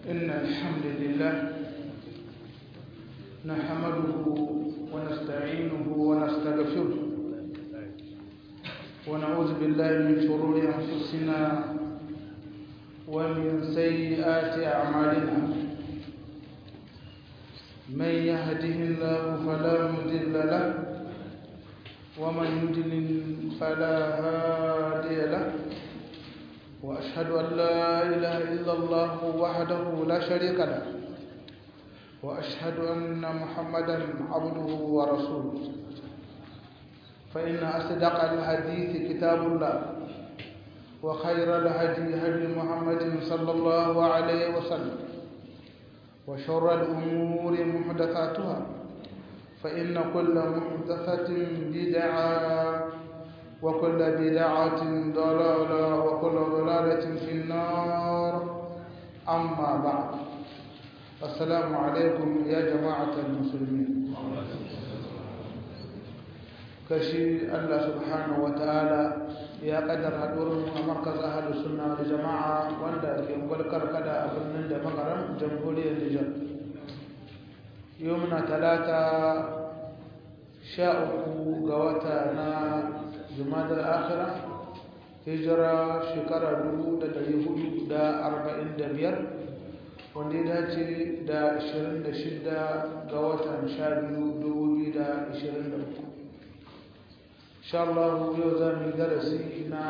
إن الحمد لله نحمده ونستعينه ونستغفره ونعوذ بالله من شرور أنفسنا ومن سيئات أعمالنا من يهده الله فلا مضل له ومن يضلل فلا هادي له وأشهد أن لا إله إلا الله وحده لا شريك له وأشهد أن محمدا عبده ورسوله فإن أصدق الحديث كتاب الله وخير الهدي هدي محمد صلى الله عليه وسلم وشر الأمور محدثاتها فإن كل محدثة بدعة وكل بدعة ضلالة وكل ضلالة في النار أما بعد السلام عليكم يا جماعة المسلمين kashi Allah subhanahu wa ta'ala ya kaddara haɗuwar a markaz ahalus sunna da jama'a wanda ke gwalkar kada a birnin da makaran jamhuriyar Nijar yau muna talata sha uku ga wata na jumadar akhira hijira shekara dubu da dari hudu da arba'in da biyar wanda ya dace da ashirin da shida ga watan sha biyu dubu biyu da ashirin da uku insha Allah yau za mu yi darasi na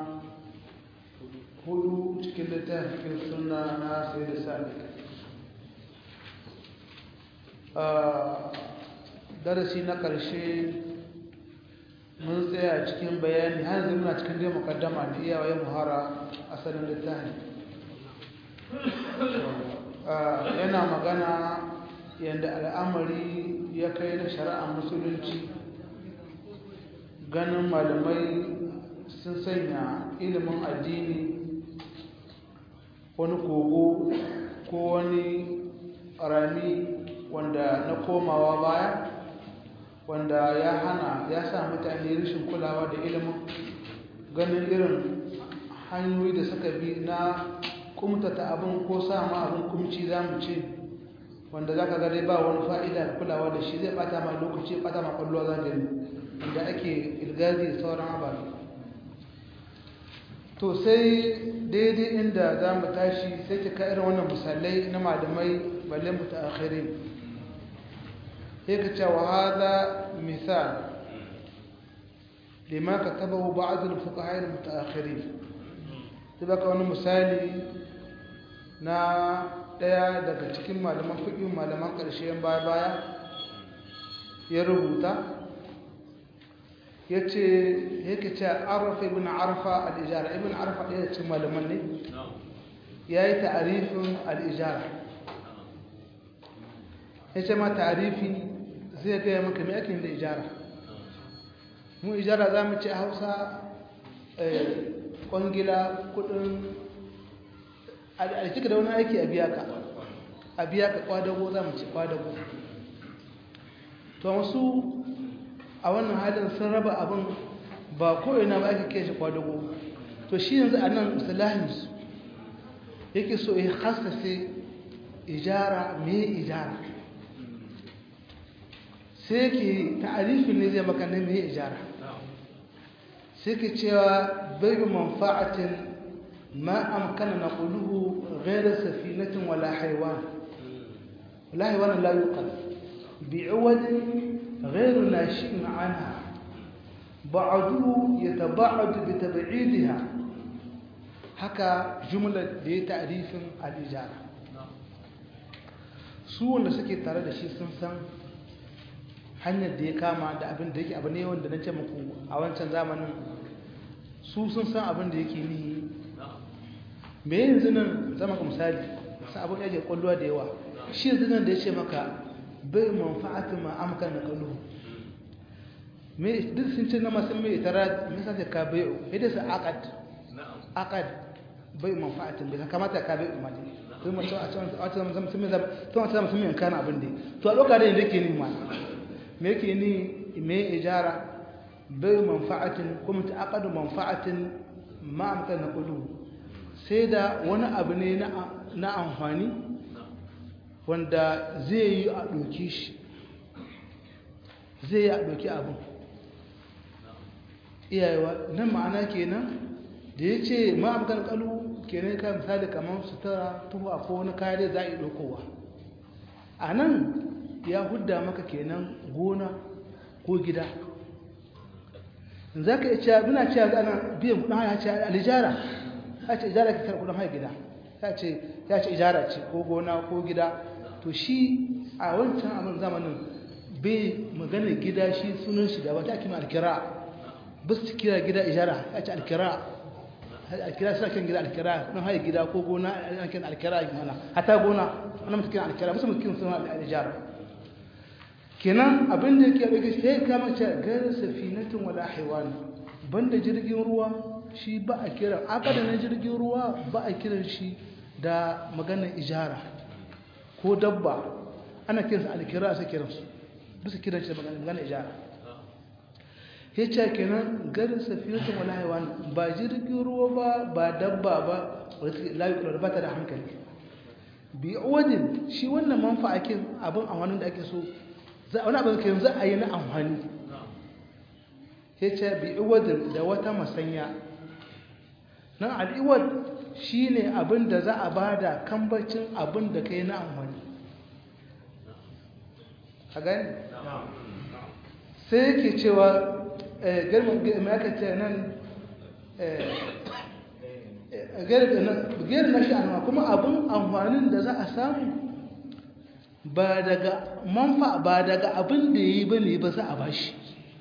hudu cikin littafin suna na sai da sadiq darasi na ƙarshe mun tsaya cikin bayani har yanzu muna cikin dai mukaddama da iyawayen muhara asalin littafin yana magana yadda al'amari ya kai na shari'ar musulunci ganin malamai sun sanya ilimin addini wani kogo ko wani rami wanda na komawa baya wanda ya hana ya sa mutane rashin kulawa da ilimin ganin irin hanyoyi da suka bi na kumtata abin ko sama abin kumci za mu ce wanda za ka gare ba wani fa'ida da kulawa da shi zai bata ma lokaci bata ma kwallo za gani wanda ake ilgazi da sauran ababe to sai daidai inda za mu tashi sai ta ka irin wannan misalai na malamai balle mu ta akhirin هيك وهذا مثال لما كتبه بعض الفقهاء المتأخرين تبقى wani misali na daya daga cikin malaman fiqh malaman ƙarshen baya baya ya rubuta yace yake ce arfa ibn arfa al-ijara ibn arfa ɗaya cikin malaman ne yayi ta'rifin al-ijara yace ma ta'rifi zai gaya maka mai ake da ijara mu ijara za mu ce a hausa kwangila kudin a cika da wani aiki a biya ka a biya ka kwadago za mu ce kwadago to wasu a wannan halin sun raba abin ba ko'ina ba ake kai shi kwadago to shi yanzu a nan islahinsu yake so ya hasase ijara mai ijara sai ke ta'arifin ne zai maka na mai ijara sai ke cewa bai manfa'atin ma amkana na ƙuluhu gaira safinatin wala haiwan wala haiwan la yuqal bi'awadin غير ناشئ عنها بعضه يتبعد بتبعيدها haka jumlar da ya ta'arifin al'ijara su wanda suke tare da shi sun san hanyar da ya kama da abin da yake abu ne wanda na ce muku a wancan zamanin su sun san abin da yake nihi me yanzu nan zama ka misali sa abin yake kwallowa da yawa shi yanzu nan da ya ce maka bai manfa'atin ma amkan na kalu me duk sun ce na masu mai itara me sa ka bai idan su aqad aqad bai manfa'atin bai kamata ka bai umarni to mu ce a ce a ce mun sun zama to a ce mun sun kana abin da to a lokacin da yake ni ma me yake ni me ijara bai manfa'atin kuma ta aqadu manfa'atin ma amkan na kalu sai da wani abu ne na amfani wanda zai yi a ɗauki shi zai yi a ɗauki abin iyayewa nan ma'ana kenan da ya ce ma'amkan kalu kenan ka misali kamar sutura tuwa ko wani kare za a yi ɗaukowa a nan ya hudda maka kenan gona ko gida za ka iya cewa muna cewa ana biyan kudin haya ce alijara ya ce ijara ka kar kudin haya gida ya ce ya ce ijara ce ko gona ko gida to shi a wancan abin zamanin bai magana gida shi sunan shi da wata ake ma alkira ba su kira gida ijara ya ce alkira alkira suna kiran gida alkira kudin haya gida ko gona ana kiran alkira mana hata gona ana mutu kiran alkira musamman kiran suna alijara kenan abin da yake ɗauke sai kama ce gairar safinatin wala haiwan banda jirgin ruwa shi ba a kiran akada na jirgin ruwa ba a kiran shi da maganar ijara ko dabba ana kiransu alkira sai kiransu bisa kiran shi da maganar ijara ya ce kenan gairar safinatin wala haiwan ba jirgin ruwa ba ba dabba ba layu kula ba ta da hankali bi wajen shi wannan manfa'akin abin amfanin da ake so wani abin ke yanzu a yi na amfani ya ce bi iwadin da wata masanya nan al'iwad shi ne abin da za a ba da kambacin abin da ka yi na amfani a gani sai yake cewa girman aka ce nan gairar na sha'anwa kuma abin amfanin da za a samu ba daga manfa ba daga abin da ya yi ba ne ba za a ba shi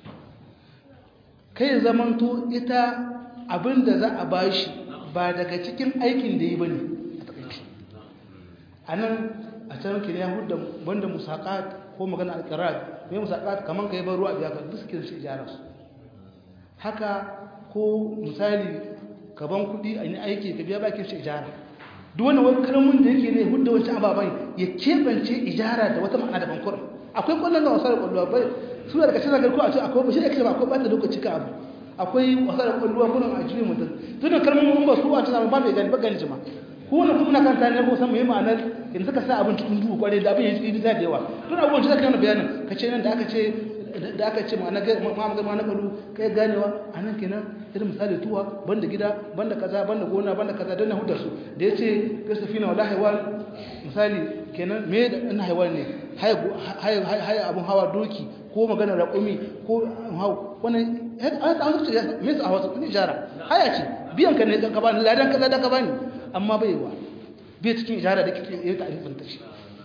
kai zamanto ita abin da za a ba shi ba daga cikin aikin da ya yi ba ne a takaici a nan a can kin ya hudu wanda musaƙat ko magana alƙarar mai musaƙat kamar ka yi ban ruwa biya ka duk suke shi ijara su haka ko misali ka ban kuɗi a yi aiki ka biya bakin shi ijara duk wani wani karamin da yake ne hudda wancan ababen ya keɓance ijara da wata ma'ana daban kurin akwai kwallon da wasa da kwallo bai su da kashin zagar ko a ce akwai bashi da kashe ba akwai ɓata lokaci ka abu akwai wasa da kwallo kurin a juyin mutum tunan kalmomin mun ba su a cikin ba mai gani ba gani jima ko wani kuma na kan tare na ko san mai ma'anar yanzu ka sa abin cikin duhu kwarai da abin ya yi da yawa tun abubuwan shi zaka yana bayanin ka ce nan da aka ce da aka ce ma'ana ma'ana kalu kai ganewa a nan kenan irin misali tuwa banda gida banda kaza banda gona banda kaza don na hudar su da ya ce gasafina wala haiwan misali kenan me da ɗan haiwan ne haya abin hawa doki ko magana raƙumi ko hau wannan an samu su me su a wasu kun ijara haya ce biyan ka ne ka bani ladan kaza da ka bani amma bai wa bai cikin ijara da kike yi ta'arifin ta shi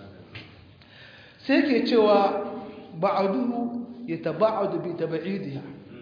sai ke cewa ba'aduhu yataba'adu bi tab'idiha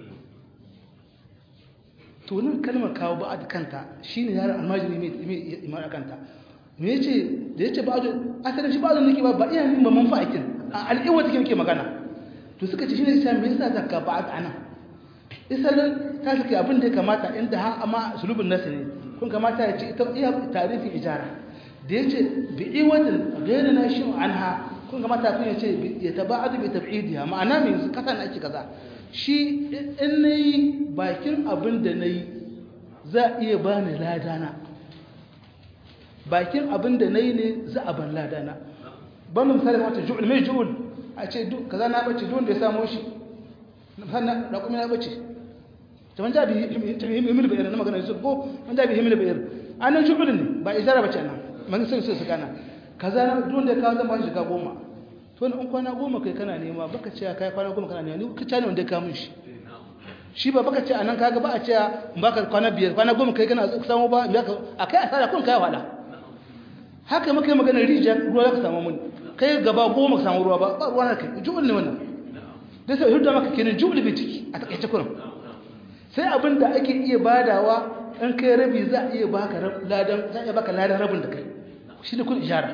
to nan kalmar kawo ba'ad kanta shine yaron almajiri mai mai imar kanta me yace da yace ba'adu asalin shi ba'adu nake ba ba iya nin ba manfa'akin a al'iwa take nake magana to suka ce shine sai me yasa zakka ba'ad ana isalin ta sake abin da ya kamata inda ha amma sulubin nasu ne kun kamata ya ce ita iya tarifin ijara da yace bi'i wadin ghayra nashin anha kun ga matafin ya ce ya taba'adu bi tab'idiha ma'ana me yanzu kasa na ake kaza shi in nayi bakin abin da nayi za a iya bani ladana bakin abin da nayi ne za a ban ladana ban misali wata ju'ul mai ju'ul a ce duk kaza na bace duk da ya samu shi sannan da kuma ya bace to man jabi himil bayar na magana su ko man jabi himil bayar anan ju'ul ne ba isara bace nan man sai su su kana kaza duk da ya kawo zan ba shi shiga goma to in kwana goma kai kana nema baka ce kai kwana goma kana nema ni ka tani wanda ya kawo shi shi ba baka ce anan kaga ba a ce baka kwana biyar kwana goma kai kana samu ba ya akai asara kun kai wala haka muka yi magana rijiya ruwa ka samu mun kai gaba goma ka samu ruwa ba ba ruwa na kai ju'ul ne wannan dai sai hudda maka kenan ju'ul bi ciki a takaice kurin sai abin da ake iya badawa in kai rabi za a iya baka ladan za a iya baka ladan rabin da kai shi ne kun ijara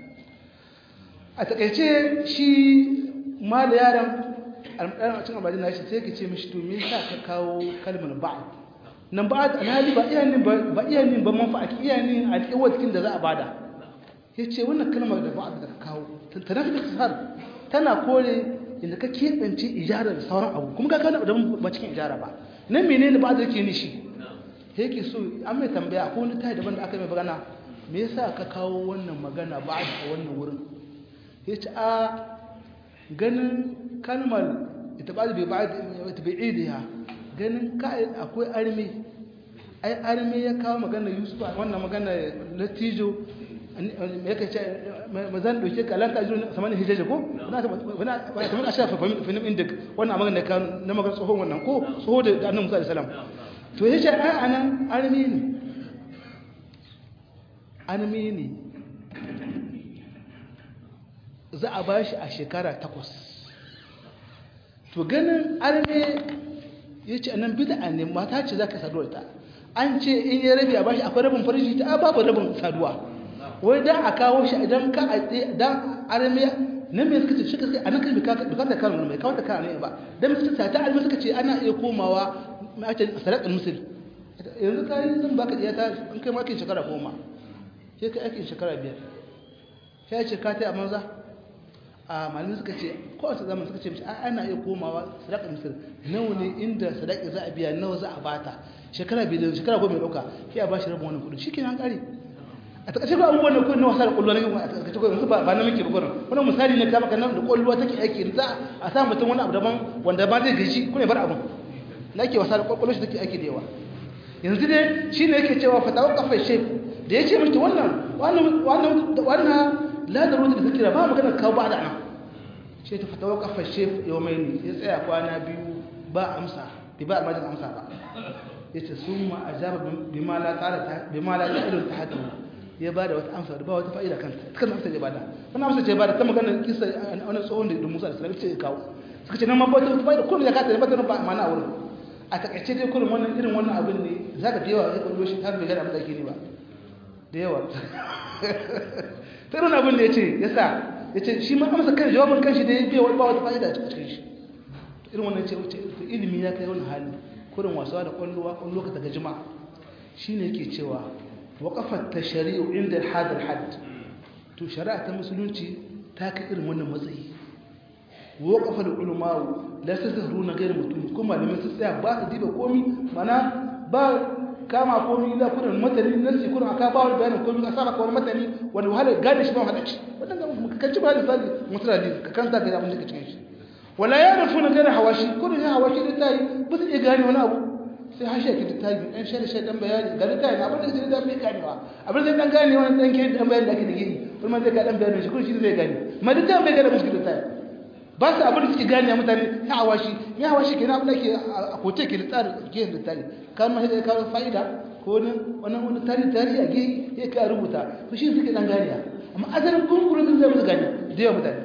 a takaice shi ma da yaran alƙarar cin abadin na shi sai ka ce mishi to me sa ka kawo kalmar ba'ad nan ba'ad alhali ba iya nin ba iya nin ba manfa'a iya nin alƙiwa cikin da za a bada ya ce wannan kalmar da ba'ad da ka kawo ta nafi da tana kore inda ka keɓance ijara da sauran abu kuma ka kawo da ba cikin ijara ba nan menene ba'ad yake nishi yake so an mai tambaya ko wani tayi daban da aka mai magana me yasa ka kawo wannan magana ba a wannan wurin ya ce a ganin kalmar ita ba da bai idiya ganin ka'id akwai arme ai arme ya kawo magana yusuf wannan magana latijo ya kai ce mazan doke ka lanka jiru samanin hijaje ko wani a shafa finin indik wannan magana ka na magana tsohon wannan ko tsoho da annan musa da salam to ya ce ai anan arme ne arme ne za a ba shi a shekara takwas to ganin arme ya ce anan bida ne mata ce za ka saduwa ta an ce in yi rabi a bashi akwai rabin farji ta babu rabin saduwa wai dan a kawo shi idan ka a dan arme nan me suka ce shi kai anan kai bukatar kan mai kawo ta kan ne ba dan suka ta arme suka ce ana iya komawa ma ce sadaqal musul yanzu kai zan baka iya ta in kai makin shekara goma sai kai aikin shekara biyar sai ce ka ta manza a malamin suka ce kowace zaman suka ce mishi ana iya komawa sadaka misir nawa ne inda sadaki za a biya nawa za a bata shekara biyu da shekara goma ya dauka sai a bashi rabin wannan kudin shi kenan kare a takaice ba abubuwan da kudin na wasa da kwallo na yin a takaice ko yanzu ba na muke ba gurin wannan misali ne kama kanan da kwallo take aiki za a sa mutum wani abu daban wanda ba zai gaji ko ne bar abun na ke wasa da kwallo shi take aiki da yawa yanzu dai shi ne yake cewa fatawa kafai shef da ya ce mishi wannan wannan wannan la da ruwa da zikira ba magana kawo ba da nan shi ta fatawa kafar shef yau mai ne ya tsaya kwana biyu ba amsa bai ba almajin amsa ba ya ce sun ma a jaba bima la ta irin ta hatu ya ba da wata amsa da ba wata fa'ida kanta kan amsa ya bada wani amsa ce ba da ta magana kisa a wani tsohon da musa da salami ce ya kawo suka ce nan ma ba wata fa'ida kullum ya kata ya bata ba mana a wurin a takaice dai kullum wannan irin wannan abin ne za ka da yawa ya kwallo shi har bai gada abin da ake ne ba da yawa sai abin da ya ce ya sa ya ce shi ma amsa kan jawabin kanshi da ya biya ba wata fa'ida a cikin shi irin wannan ce wuce ilimi ya kai wani hali kurin wasuwa da kwallowa kwallo ka daga jima shi ne yake cewa waƙafar ta shari'u inda hadar had to shari'a ta musulunci ta kai irin wannan matsayi waƙafar ulmawu la su zaru na gairu mutum kuma malamin su tsaya ba su diba komi mana ba kama komi da kudin matani nasi kudin aka ba wani bayanin komi a sa maka wani matani wani wahala gane shi ba wahala ci wannan ka ci ba da sali musulali ka kanta ga abin da ka cikin shi wala ya rufu na gane hawashi kudin ya hawashi da tayi ba su iya gane wani abu sai hashe ki da tayi dan shari shari dan bayani ga da tayi abin da zai da bai ganewa abin da dan gane wani dan ke dan bayani da ake da gini kuma zai ga dan bayani shi kudin shi zai gane ma da tayi bai gane musu da tayi ba su abin da suke gane a mutane ya hawa shi ya hawa shi kenan abin da ke a kote ke da tsari ke da tsari kan ma da kawo fa'ida ko wani wani wani tarihi tarihi a gehe ya kai rubuta to shi suke dan gane amma asalin kunkurin sun zai musu gane da yawa mutane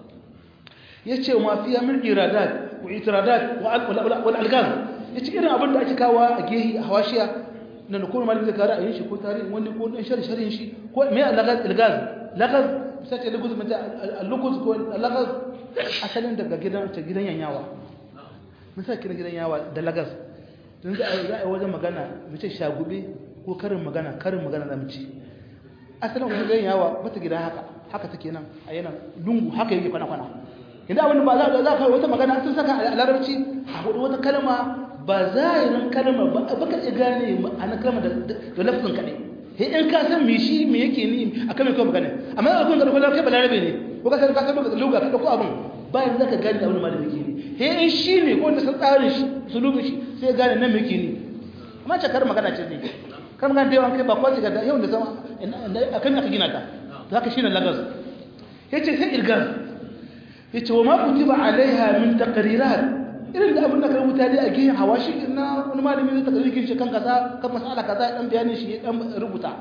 ya ce ma fiya min iradat wa itiradat wal algaz ya ce irin abin da ake kawo a gehe a hawashiya na da kuma malin zai kara a yin shi ko tarihin wani ko dan shari sharin shi ko mai algaz algaz lagaz misali lagos mata al-lagos ko lagaz asalin daga gidan ta gidan yanyawa mun sa kiran gidan yawa da lagas don za a yi wajen magana mu ce shagube ko karin magana karin magana za mu ci asalin wajen gidan yawa mata gida haka haka take nan a yana lungu haka yake kwana kwana idan abin ba za za ka wata magana sun saka a larabci a hudu wata kalma ba zahirin kalma ba ba ka iya gane ma'anar kalma da lafzin kaɗai he in ka san me shi me yake ni akan me kawai magana amma abin da kuma kai balarabe ne ko ka san ka san lokacin luga ka dauko abin bayan zaka gane da abin malami ke ne he in shi ne ko wanda san tsarin shi sulubin shi sai ya gane nan me yake ni amma ce kar magana ce ne kar magana da yawan kai ba kwaci ga yau da sama akan aka gina ta to haka shine lagas yace sai irgaz yace wa ma kutiba alaiha min taqrirat irin da abin da kan mutane a gehen hawashi na wani malami zai takarikin shi kan kaza kan masala kaza dan bayanin shi dan rubuta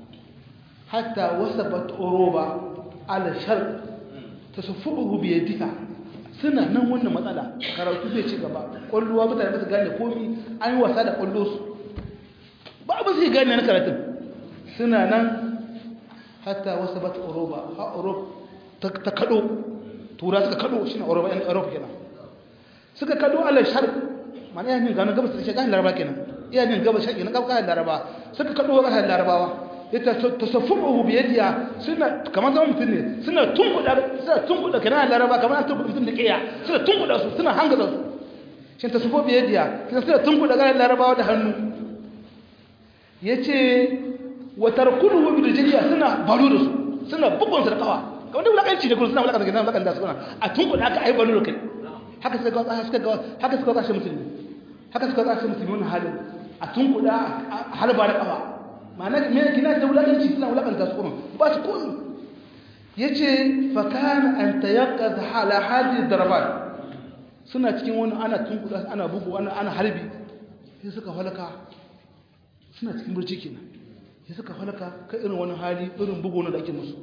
hatta wasabat uruba ala shar tasaffuhu bi yadiha suna nan wannan matsala karatu zai ci gaba kwalluwa mutane ba su gane komi an yi wasa da kwallo su ba ba su gane na karatun suna nan hatta wasabat uruba ha urub ta kado tura suka kado shine uruba yan urub kenan suka kado ala shar mana iya min gano gabas da shi kan laraba kenan iya min gabas shi na kan laraba suka kado kan larabawa ita tasaffuhu bi yadiya suna kamar zaman mutum ne suna tunkuda suna tunkuda kana laraba kamar an tunkuda mutum da kiya suna tunkuda su suna hangaza su shin tasaffuhu bi yadiya suna tunkuda kan larabawa da hannu yace wa tarkuduhu bi rijliya suna baro da su suna bugun su da kawa kamar da wulakanci da kuma suna wulakanta gidan wulakanta suna a tunkuɗa aka ai balo kai haka suka ga suka ga haka suka ga shi musulmi haka suka ga shi musulmi wannan halin a tunkuɗa a halba da kafa ma'ana me kina da wulakanci suna wulakanta su kuma ba su komi yace fa kana an tayaqqaz hala hadhihi darabat suna cikin wani ana tunkuɗa ana bugu ana ana harbi sai suka halaka suna cikin burci kenan sai suka halaka kai irin wani hali irin bugu na da ake musu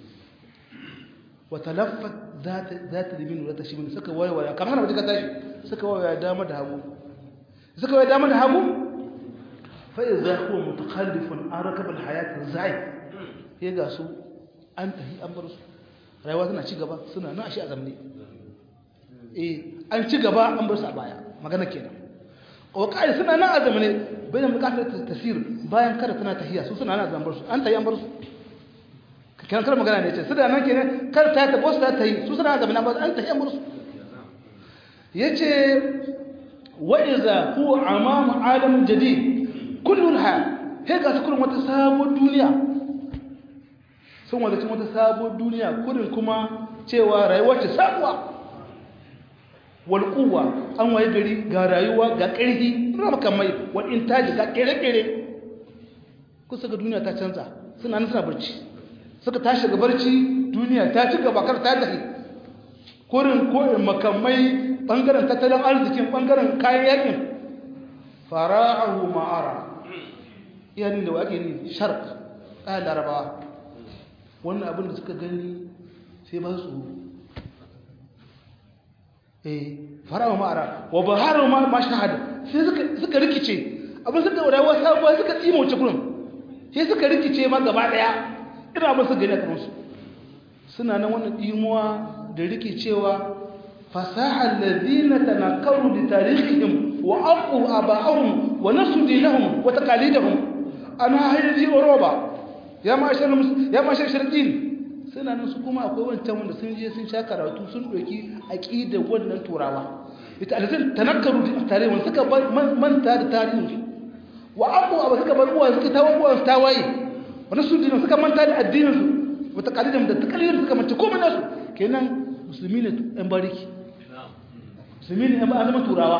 wata laffat za ta limin wata shi mini suka waiwaya kamar hana ka tashi suka waiwaya dama da hagu suka waiwaya dama da hagu fa'i za kuwa mutakallifin an rakabar hayatin zai ya ga su an tahi an bar su rayuwa tana ci gaba suna nan a shi a zamne eh an ci gaba an bar su a baya magana kenan wakari suna nan a zamane bayan bukatar tasir bayan kada tana tahiya su suna nan a zambar su an tahi an bar su kan kar magana ne ce su da nan kenan kar ta ta bosu ta yi su suna zamana ba an tafi amursu yace wa iza hu amam alam jadid kullu hal he ga su kullum wata sabuwar duniya sun wanda cin wata sabuwar duniya kullum kuma cewa rayuwar ce sabuwa wal quwwa an waye gari ga rayuwa ga ƙarfi na makamai wal intaji ga kere-kere kusa ga duniya ta canza suna nan suna barci suka tashi ga barci duniya ta ci gaba kar ta tafi kurin ko'in makamai bangaren tattalin arzikin bangaren kayan yakin fara'ahu ma'ara iyanin da wake ne shark ɗaya larabawa wannan abin da suka gani sai ba su eh fara'ahu ma'ara wa baharu ma shahada sai suka rikice abin suka wadawa sabuwa suka tsimo wuce kurin sai suka rikice ma gaba ɗaya ina ba su gani a kansu suna nan wannan imuwa da rikicewa fasahar lazina tanakaru da tarihihim wa aqu aba'ahum wa nasu dinahum wa taqalidahum ana hayri oroba ya ma shar ya ma shar sharqin suna nan su kuma akwai wancan wanda sun je sun sha karatu sun doki aqidar wannan turawa ita alazin tanakaru da tarihin suka manta da tarihin wa aqu aba suka bar uwa suka tawo uwa tawaye wani su dinan suka manta da addininsu wata kalilin da ta kalilin suka manta komai nasu kenan musulmi ne yan bariki musulmi ne yan ba zama turawa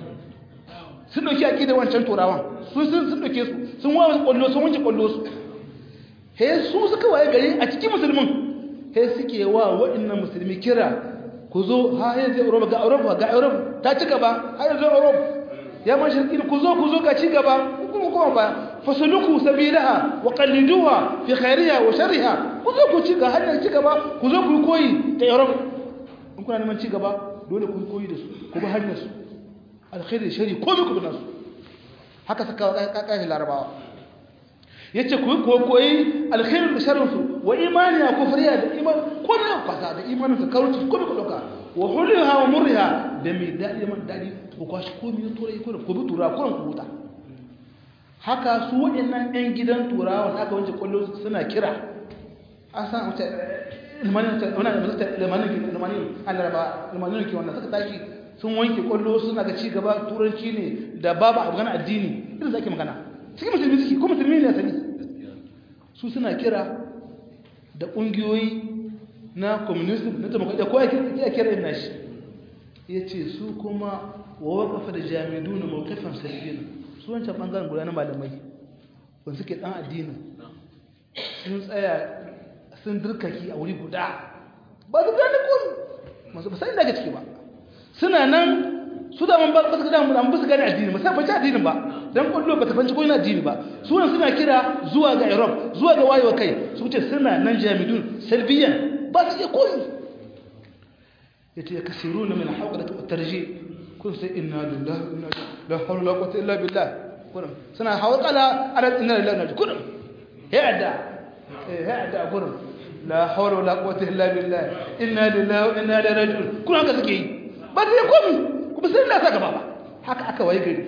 sun dauki aki da wancan turawan sun sun sun dauke su sun wawa kwallo sun wanke kwallo su he su suka waye gari a cikin musulmin he suke wa waɗannan musulmi kira ku zo ha yanzu Europa ga Europa ga Europa ta ci gaba ha yanzu Europa ya ma shirkin ku zo ku zo ga ci gaba kuma kuma ba fasuluku sabilaha wa qalliduha fi khairiha wa sharriha ku zo ku ci ga hanyar ci gaba ku zo ku koyi da Europa in kuna neman ci gaba dole ku koyi da su ku bi hanyar su alkhairi shari ko ku bi nasu haka saka kakashi larabawa yace ku ko koyi alkhairu da sharrin su wa imani ya kufriya da iman ko da kwasa da imanin ka kauci ko ku doka wa hulha wa murha da mai dadi man dadi ku kwashi ko mi turai ko ku bi tura ko ku huta haka su waɗannan ɗan gidan turawa aka wance kwallo suna kira an san wace ilmanin ilmanin ilmanin annarba ilmanin ke wannan suka tashi sun wanke kwallo suna ga ci gaba turanci ne da babu abu gana addini irin da ake magana cikin musulmi suke ko musulmi ne sani su suna kira da ƙungiyoyi na communism na demokradiyya ko ya kira yin nashi ya ce su kuma wa wakafa da jami'u na mawakafin sarfina su wancan ɓangaren guda na malamai wanda suke ɗan addinin sun tsaya sun dirkaki a wuri guda ba su gane kun masu ba sai daga ciki ba suna nan su da man ba su gane an ba su gane addini ba sai fanci addinin ba dan kullu ba ta fanci ko ina addini ba su nan suna kira zuwa ga Europe zuwa ga wayewa kai su ce suna nan jami'un salbiyan ba su iya koyi yace kasiruna min hawqati at-tarjih kun sai inna lillahi inna la hawla wala quwwata illa billah kun suna hawqala ala inna lillahi inna kun he adda he adda kun la hawla wala quwwata illa billah inna lillahi wa inna ilaihi raji'un kun haka suke yi ba sai komi kuma sai Allah saka baba haka aka waye gari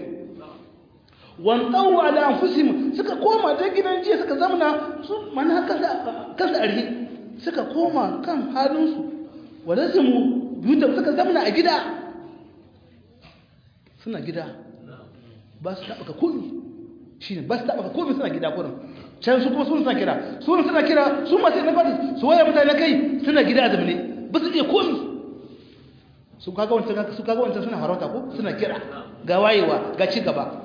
wan tawu ala anfusihim suka koma da gidan jiya suka zamna su mana kansa kansa arhi suka koma kan halinsu wadasimu yutab suka zamna a gida suna gida ba su taɓa ka komi shine ba su taba komai suna gida kurin can su kuma su suna kira su suna kira su masu na fadi su waya mutane kai suna gida a zamane ba su iya komai su kaga wancan su kaga wancan suna farauta ko suna kira ga wayewa ga ci gaba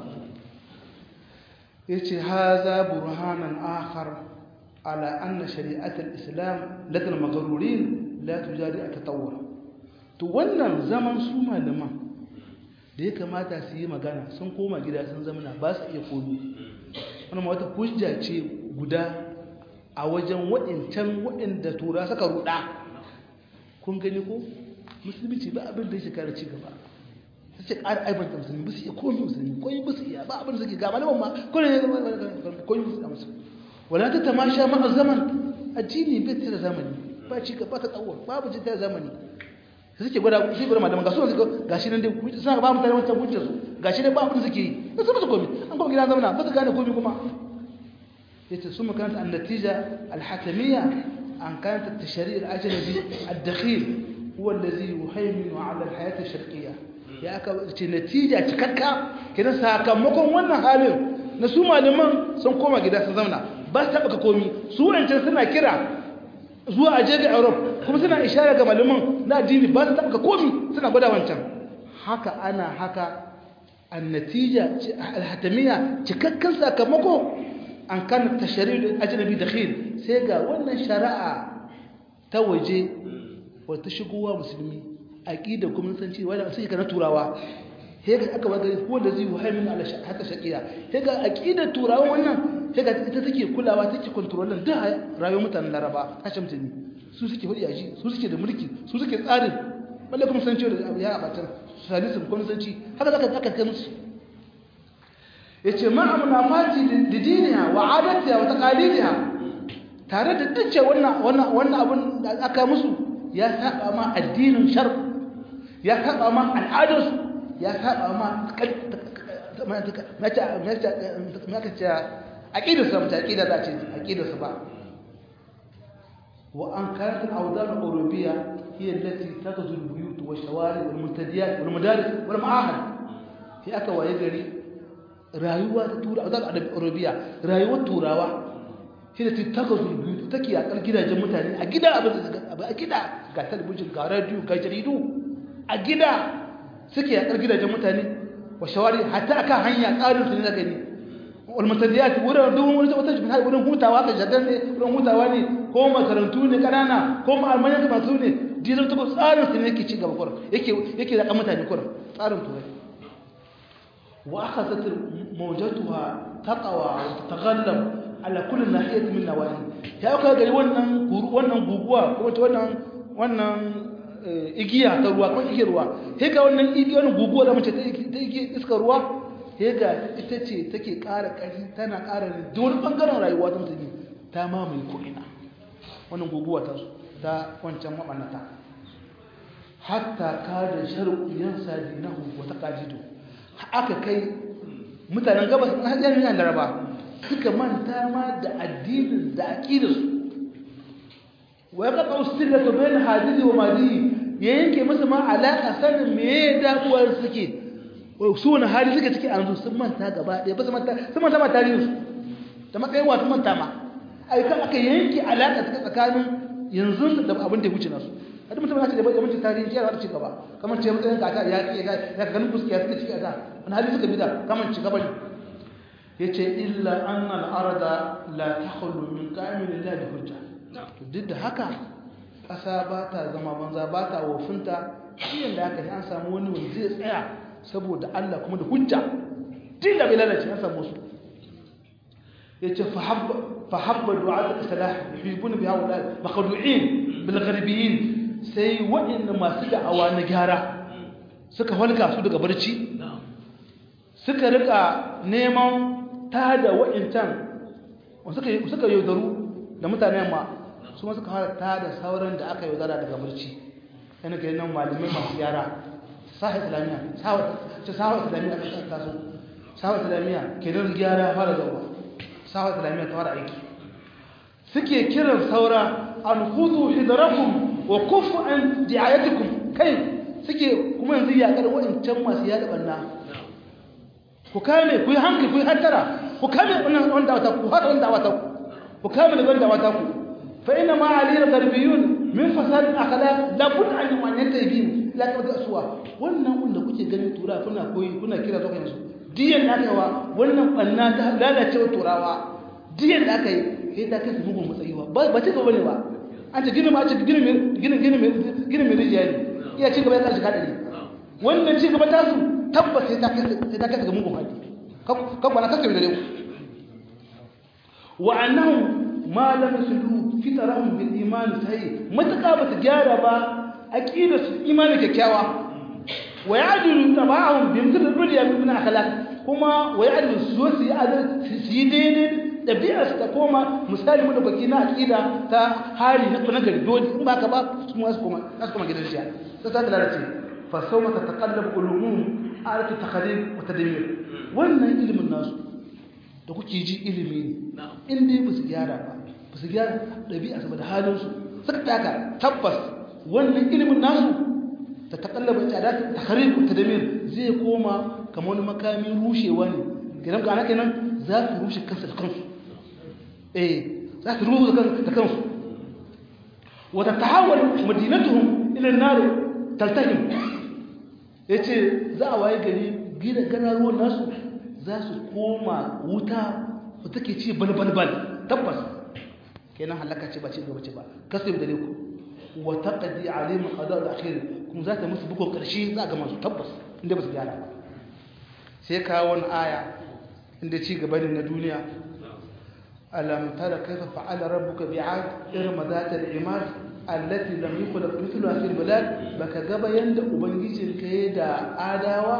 yace haza burhanan akhar ala anna shari'at al-islam ladal maghrurin la tujadi at-tatawwur to wannan zaman su malaman da ya kamata su yi magana sun koma gida sun zamana ba su iya komi wannan wata hujja ce guda a wajen waɗancan waɗanda tura suka ruɗa kun gani ko musulunci ba abin da ya shekara ci gaba ta ce ƙara aibanta musulmi ba su iya komi musulmi koyi ba su iya ba abin da suke gaba malaman ma koyi ne koyi musulmi musu wala ta tamasha ma zaman addini bai tare zamani ba ci gaba ta tsawo babu ci tare zamani sai suke gwada shi gwada malaman ga su suka gashi nan dai suna ga ba mutane wancan hujjar su gashi ne ba abin da suke yi ba su ba su komi an kuma gida zamana ba su gane komi kuma yace sun makaranta an natija alhakamiyya an kanata tashari al-ajnabi ad-dakhil huwa alladhi yuhayminu ala al-hayat ash-sharqiyya ya aka ce natija cikakka kidan sakamakon wannan halin na su malaman sun koma gida sun zauna ba su taɓa komi su wancan suna kira zuwa aje ga Europe kuma suna ishara ga malaman na addini ba su taɓa komi suna gwada wancan haka ana haka annatija alhatamiya cikakken sakamako an kan tashari ajnabi dakhil sai ga wannan shari'a ta waje wata shigowa musulmi aqida kuma san cewa da sai kana turawa sai ga aka waga wanda zai muhaimin ala haka shaqiya sai ga aqida turawa wannan sai ga ita take kulawa take controlling duk rayuwar mutanen Laraba kashe mutane su suke hudi aji su suke da mulki su suke tsarin balle kuma san cewa ya abatan salisin kuma san ci haka zaka aka kai musu yace ma munafati da diniya wa adatiha wa taqalidiha tare da dace wannan wannan wannan abun da aka musu ya saba ma addinin shar ya saba ma al'adarsu ya saba ma mata ce aƙidarsu mata aƙidar za ce aƙidarsu ba wa an karat al'audar al'urubiya هي التي تغزو البيوت والشوارع والمنتديات والمدارس والمعاهد هي aka waye gari rayuwa ta tura a zaɓa arabiya rayuwar turawa shi da ta gazu biyu take a gidajen mutane a gida abin a gida ga talabijin ga radiyo ga jaridu a gida suke a gidajen mutane wa shawari hatta akan hanya tsarin su ne na gani walmatadiyat wurin duk wani wata jikin har wurin hutawa ka shagar ne wurin hutawa ne ko makarantu ne kanana ko ma'almanyan masu ne dizar ta tsarin su ne yake ci gaba kurin yake yake da mutane kurin tsarin turai wa akhadhat mawjatuha taqwa wa tataghallab ala kulli nahiyat min nawahi ya ka gari wannan wannan guguwa ko wannan wannan igiya ta ruwa ko igiyar ruwa sai ga wannan igiyar guguwa da mace ta iskar ruwa ga ita ce take ƙara ƙarfi tana ƙara da wani ɓangaren rayuwa ta mutane ta mamaye ko'ina wannan guguwa ta ta wancan maɓannata hatta ka da sharuɗiyan sadinahu wata ƙajido aka kai mutanen gabas na hajjar yana laraba suka manta ma da addinin da aƙidarsu wa ya ƙaƙa wasu sirra ka bayan hadisi wa madini ya yanke masa ma alaƙa sanin me ya damuwar suke su wani hali suka ciki an sun manta gaba ɗaya ba su manta sun manta ma tarihinsu da matsayin wasu manta ma aikan aka yanke alaƙa ta tsakanin yanzu da abin da ya wuce nasu a duk mutum ya ce da bai mace tarihi ya ci gaba kamar ce matsayin kaka ya ƙi ya ka ganin fuska ya suka ciki a da wani hali suka bi da kamar ci gaba ne ya ce illa an al'arada la ta hulu min ƙa'imin lillahi da hujja duk da haka ƙasa ba ta zama banza ba ta wofinta shi yadda aka yi an samu wani wanda zai tsaya saboda Allah kuma da hujja din da bai lalace an samu su yace fa habba du'a al-salah yuhibuna biha wa maqdu'in bil gharibiyin sai wa'inda masu da'awa na gyara suka halka su daga barci suka rika neman tada wa'intan suka suka yaudaru da mutanen ma su ma suka fara tada sauran da aka yaudara daga barci yana ke nan malamai masu gyara sahar islamiyya ce sahar islamiyya a taso sahar islamiyya ke nan gyara fara zauwa sahar islamiyya ta fara aiki suke kiran saura an hudu hidarakum wa kufu an di'ayatikum kai suke kuma yanzu yakar waɗancan masu yaɗa ɓanna ku kame ku yi hankali ku yi hantara ku kame wannan wanda wata ku hada wanda wata ku ku kame da wanda wata ku fa inna ma alil garbiyun min fasad akhlaq la bud an yu'anna la ka da suwa wannan wanda kuke gani tura kuna koyi kuna kira zuwa yanzu diyan da aka wa wannan banna ta lalacewa turawa diyan da aka yi sai ta kai su bugun matsayiwa ba ba ci gaba ne ba an ce gini ma ce gini mai gini gini mai gini mai rijiya ne iya ci gaba ya karshe kadari wannan ci gaba ta su tabbas sai ta kai sai ta kai ga mugun hali kan kwana kasa da dai wa annahum ma lam yuslu fitrahum bil iman sahih mataka ba su gyara ba aqida su imani kyakkyawa wa ya'dilu tabahum bi mithl dunya min akhlaq kuma wa ya'dilu su su yi adal su yi daidai dabi'a su ta koma misali mu da baki na aqida ta hali na na gari dole in baka ba su ma su koma su koma gidan shiya sai ta lalace fa sawma tataqallab qulubuhum alatu takhalil wa tadmir wannan ilimin nasu da kuke ji ilimi ne in dai ba su gyara ba ba su gyara ɗabi'a saboda halinsu suka taka tabbas wannan ilimin nasu ta takallaba tsada ta kharib ta damir zai koma kamar wani makamin rushewa ne gidan ga kenan za su rushe kansu da kansu eh za su rushe kansu da kansu wa tatahawal madinatuhum ila an-nar taltahim yace za a waye gari gida ganaruwan nasu za su koma wuta da take ci balbalbal tabbas kenan halaka ce ba ce gaba ce ba kasu da ku wa taqdi alim qada al-akhir kuma za ta musu bugun karshe za ga masu tabbas inda ba su gyara ba sai kawo wani aya inda ci gaba ne na duniya alam tara kaifa fa'ala rabbuka bi'ad irma zat al-imad allati lam yukhlaq mithluha fil bilad baka gaba yanda ubangijinka ya da adawa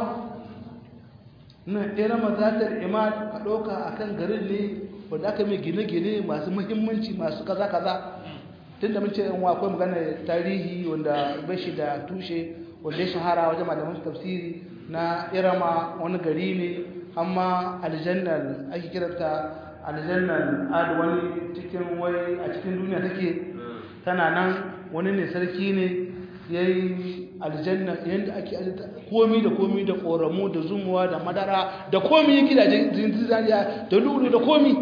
nan irama zatar imad a ɗauka a kan garin ne wadda aka mai gine-gine masu muhimmanci masu kaza-kaza tun da mun ce yanwa akwai magana tarihi wanda bashi da tushe wanda ya shahara wajen malaman tafsiri na irama wani gari ne amma aljannar ake kiranta aljannar ad wani cikin wai a cikin duniya take tana nan wani ne sarki ne ya yi aljanna yadda ake komi da komi da koramu da zumuwa da madara da komi ya gidajen zinzaniya da lulu da komi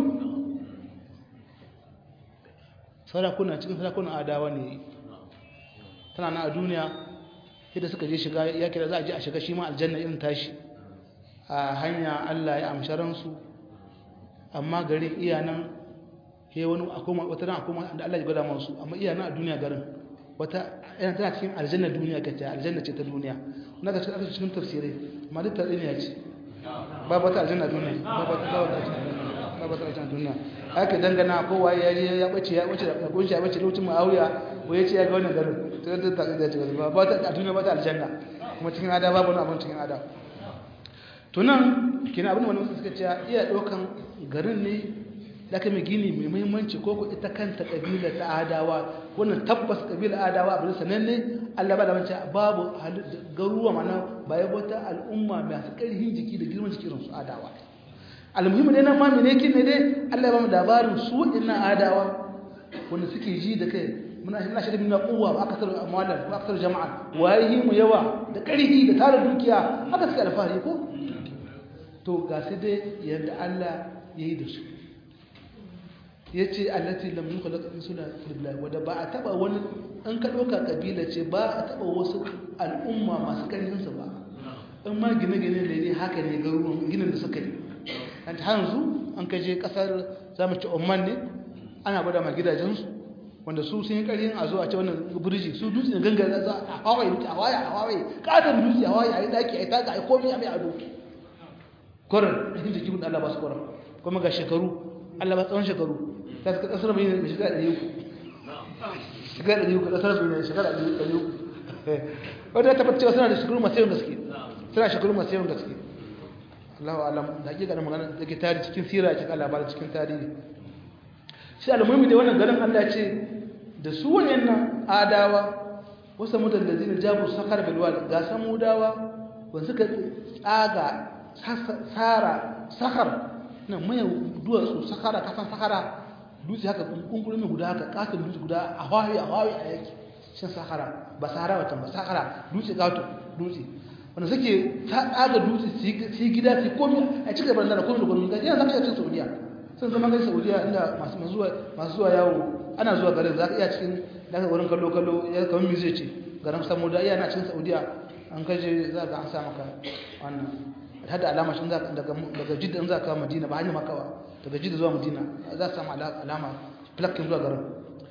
sarakuna cikin sarakunan adawa ne tana na a duniya yadda suka je shiga ya kira za a je a shiga shi ma aljanna irin tashi a hanya allah ya amshi ransu amma garin iyanan he wani akwai wata ran akwai da allah ya gwada masu amma iyanan a duniya garin wata yana tana cikin aljanna duniya kace aljanna ce ta duniya na ga cikin cikin tafsirai amma duk tare ne ya ce ba wata aljanna duniya ba wata ba wata ba wata aljanna duniya haka dangana ko waye ya je ya bace ya bace da gunshi ya bace lokacin Muawiya ko ya ce ya ga wannan garin to da ta da ce ba ba ta duniya ba ta aljanna kuma cikin ada babu wani abin cikin ada to nan kina abin da wani suka ce iya dokan garin ne da aka mai gini mai muhimmanci ko ko ita kanta kabila ta adawa wannan tabbas kabila adawa abin sananne Allah ba da wance babu garuwa mana baya wata al'umma masu ƙarfin jiki da girman jiki irin su adawa almuhimmi ne nan ma mene kin ne dai Allah ya ba mu labarin su ina adawa wanda suke ji da kai muna ina shi da mina kuwa ba akasar amalan ba akasar jama'a waye mu yawa da ƙarfi da tara dukiya haka suke alfahari ko to ga sai dai yadda Allah ya yi da su ya ce allati lam yukhlaq insula fillah wanda ba a taba wani an ka dauka kabila ce ba a taba wasu al'umma masu karfin su ba in ma gine-gine da ne haka ne garuruwan ginin da suka yi an ta hanzu an ka je kasar zamu ci Oman ne ana gwada ma gidajensu wanda su sun yi karfin a zo a ce wannan burji su dutse ne gangara za a hawaye dutse a hawaye a hawaye katon dutse a hawaye a yi daki a yi taga a yi komai a mai ado koren cikin jikin Allah ba su koren kuma ga shekaru Allah ba tsawon shekaru ta suka kasar bai ne shiga ɗari uku shiga ɗari uku kasar bai ne shiga ɗari uku wadda ta fata suna da shekaru masu yawan gaske suna shekaru masu yawan gaske Allahu alam da hakika da magana da ke tarihi cikin sira cikin labarin cikin tarihi shi almuhimmi da wannan garin Allah ce da su wayannan adawa wasu mutan da zina jabu sakar bilwal ga samudawa wanda suka tsaga sara sakar nan mai duwatsu sakara kasan sakara dutse haka kunkurin guda haka katon dutse guda a hawaii a hawaii a yake shan sakara ba sahara wata ba sakara dutse kato dutse wanda suke tsaga dutse su yi gida su yi komi a cikin gaban da komi da komi gaji yana zaka iya cin saudiya sun zama gari saudiya inda masu zuwa yawo ana zuwa garin za ka iya cikin daga wurin kallo kallo ya kawai mi zai ce garin samu da iya na cikin saudiya an kaje za ka an sa maka wannan hada alama shi daga jidda in za ka madina ba hanyar makawa daga jidda zuwa madina za ka samu alama plakin zuwa garin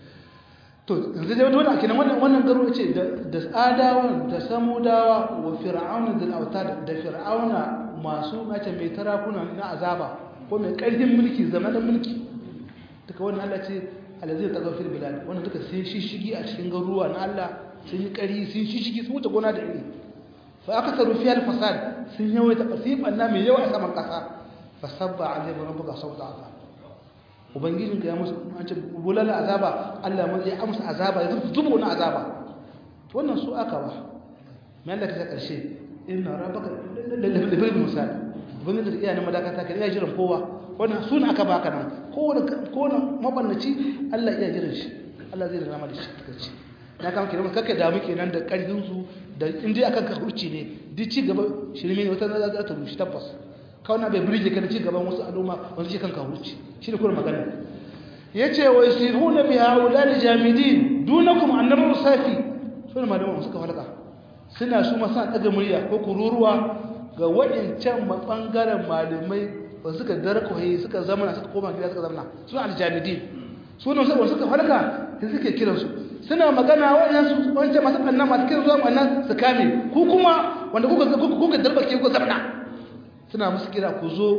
to yanzu dai wani kenan wannan wannan garo ce da adawa da samudawa wa fir'auna da auta da fir'auna masu mace mai tarakuna na azaba ko mai karfin mulki zamanin mulki duka wannan Allah ce alazai ta gafir bilal wannan duka sun shishigi a cikin garuruwa na Allah sun yi kari sun shishigi sun wuce gona da iri fa aka taru fi al-fasad sun yawaita qasifan na mai yawa a saman kasa fasabba alaihi rabbuka sawta azab ubangijinka ya musu an ce bulala azaba Allah ya amsa azaba ya zuba wani azaba wannan su aka ba mai Allah ta karshe inna rabbaka labil musal ubangijin da iyayen madakata ka iya jiran kowa wannan suna aka baka nan kowane kowane mabannaci Allah iya jiran shi Allah zai rama da shi kace na kama kiran kake da muke nan da karfin su da indai akan ka hurci ne duk ci gaba shirme ne wata za ta rushe tabbas kawai bai birge ka da ci gaban wasu al'umma wanda ce kanka hurci shi ne kuma magana yace wa yasihuna bi haulal jamidin dunakum annabu safi sun malaman suka falaka suna su masa daga murya ko kururuwa ga waɗancan mabangaren malamai ba suka darkoye suka zamana suka koma gida suka zamana su aljamidin sunan su suka falaka sai suke kiransu suna magana waɗansu wancan masu ɓanna masu kiran zuwa ɓanna su kame ku kuma wanda kuka darbake kuka zamana suna musu kira ku zo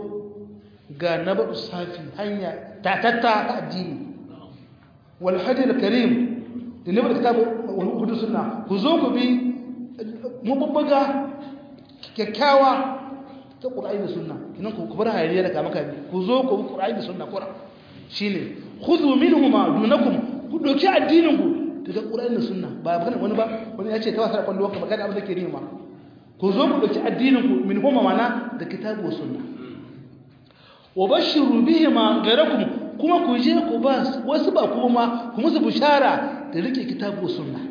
ga nabar safi hanya tatatta ta addini wal hadil karim da nabar kitabu wal hudu sunna ku zo ku bi mabubbuga kyakkyawa ta qur'ani da sunna kinan ku bar hayaniya da kama kame ku zo ku bi qur'ani da sunna qur'an shine khudhu minhuma dunakum ku doki addinin ku daga qur'ani da sunna ba magana wani ba wani ya ce ta wasa kwallo ka magana abin da ke nima ku zo ku doki addinin ku min huma mana da kitabu wa sunna wa bashiru bihima ghayrakum kuma ku je ku ba wasu ba kuma ku musu bushara da rike kitabu wa sunna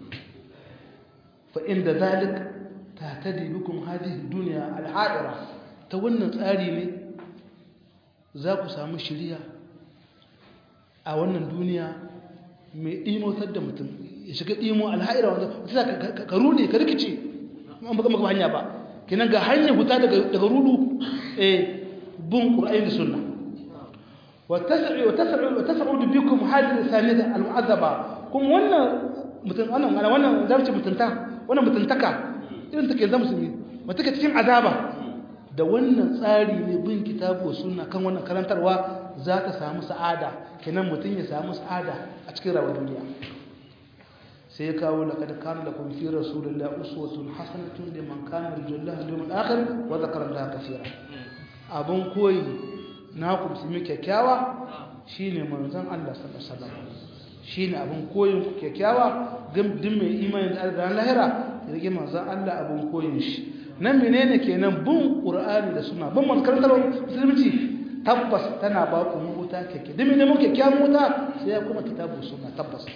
fa inda zalik tahtadi bikum hadhihi dunya al-hadira ta wannan tsari ne za ku samu shiriya a wannan duniya mai ɗimotar da mutum ya shiga ɗimo alha'ira wanda ta ka rude ka rikice an baka maka hanya ba kinan ga hanya huta daga rudu eh bin qur'ani da sunna wa tas'u wa tas'u wa tas'u bikum hadhihi sanida al-mu'azzaba kuma wannan mutum wannan wannan zarci mutunta wannan mutuntaka irin take zama musulmi wata take cikin azaba da wannan tsari ne bin kitabu sunna kan wannan karantarwa za ta samu sa'ada kenan mutum ya samu sa'ada a cikin rawar duniya sai ya kawo laqad kana lakum fi rasulillahi uswatun hasanatun liman kana yarjullaha wal yawmal akhir wa dhakara allaha kaseera abun koyi na ku musulmi kyakkyawa shine manzon Allah sallallahu alaihi wasallam shine abun koyin ku kyakkyawa din mai imani da Allah lahira rige manzon Allah abun koyin shi nan menene kenan bin qur'ani da sunna bin makarantar musulunci tabbas tana ba ku muta kake dimi ne muke kyan muta sai ya kuma kitabu sunna tabbas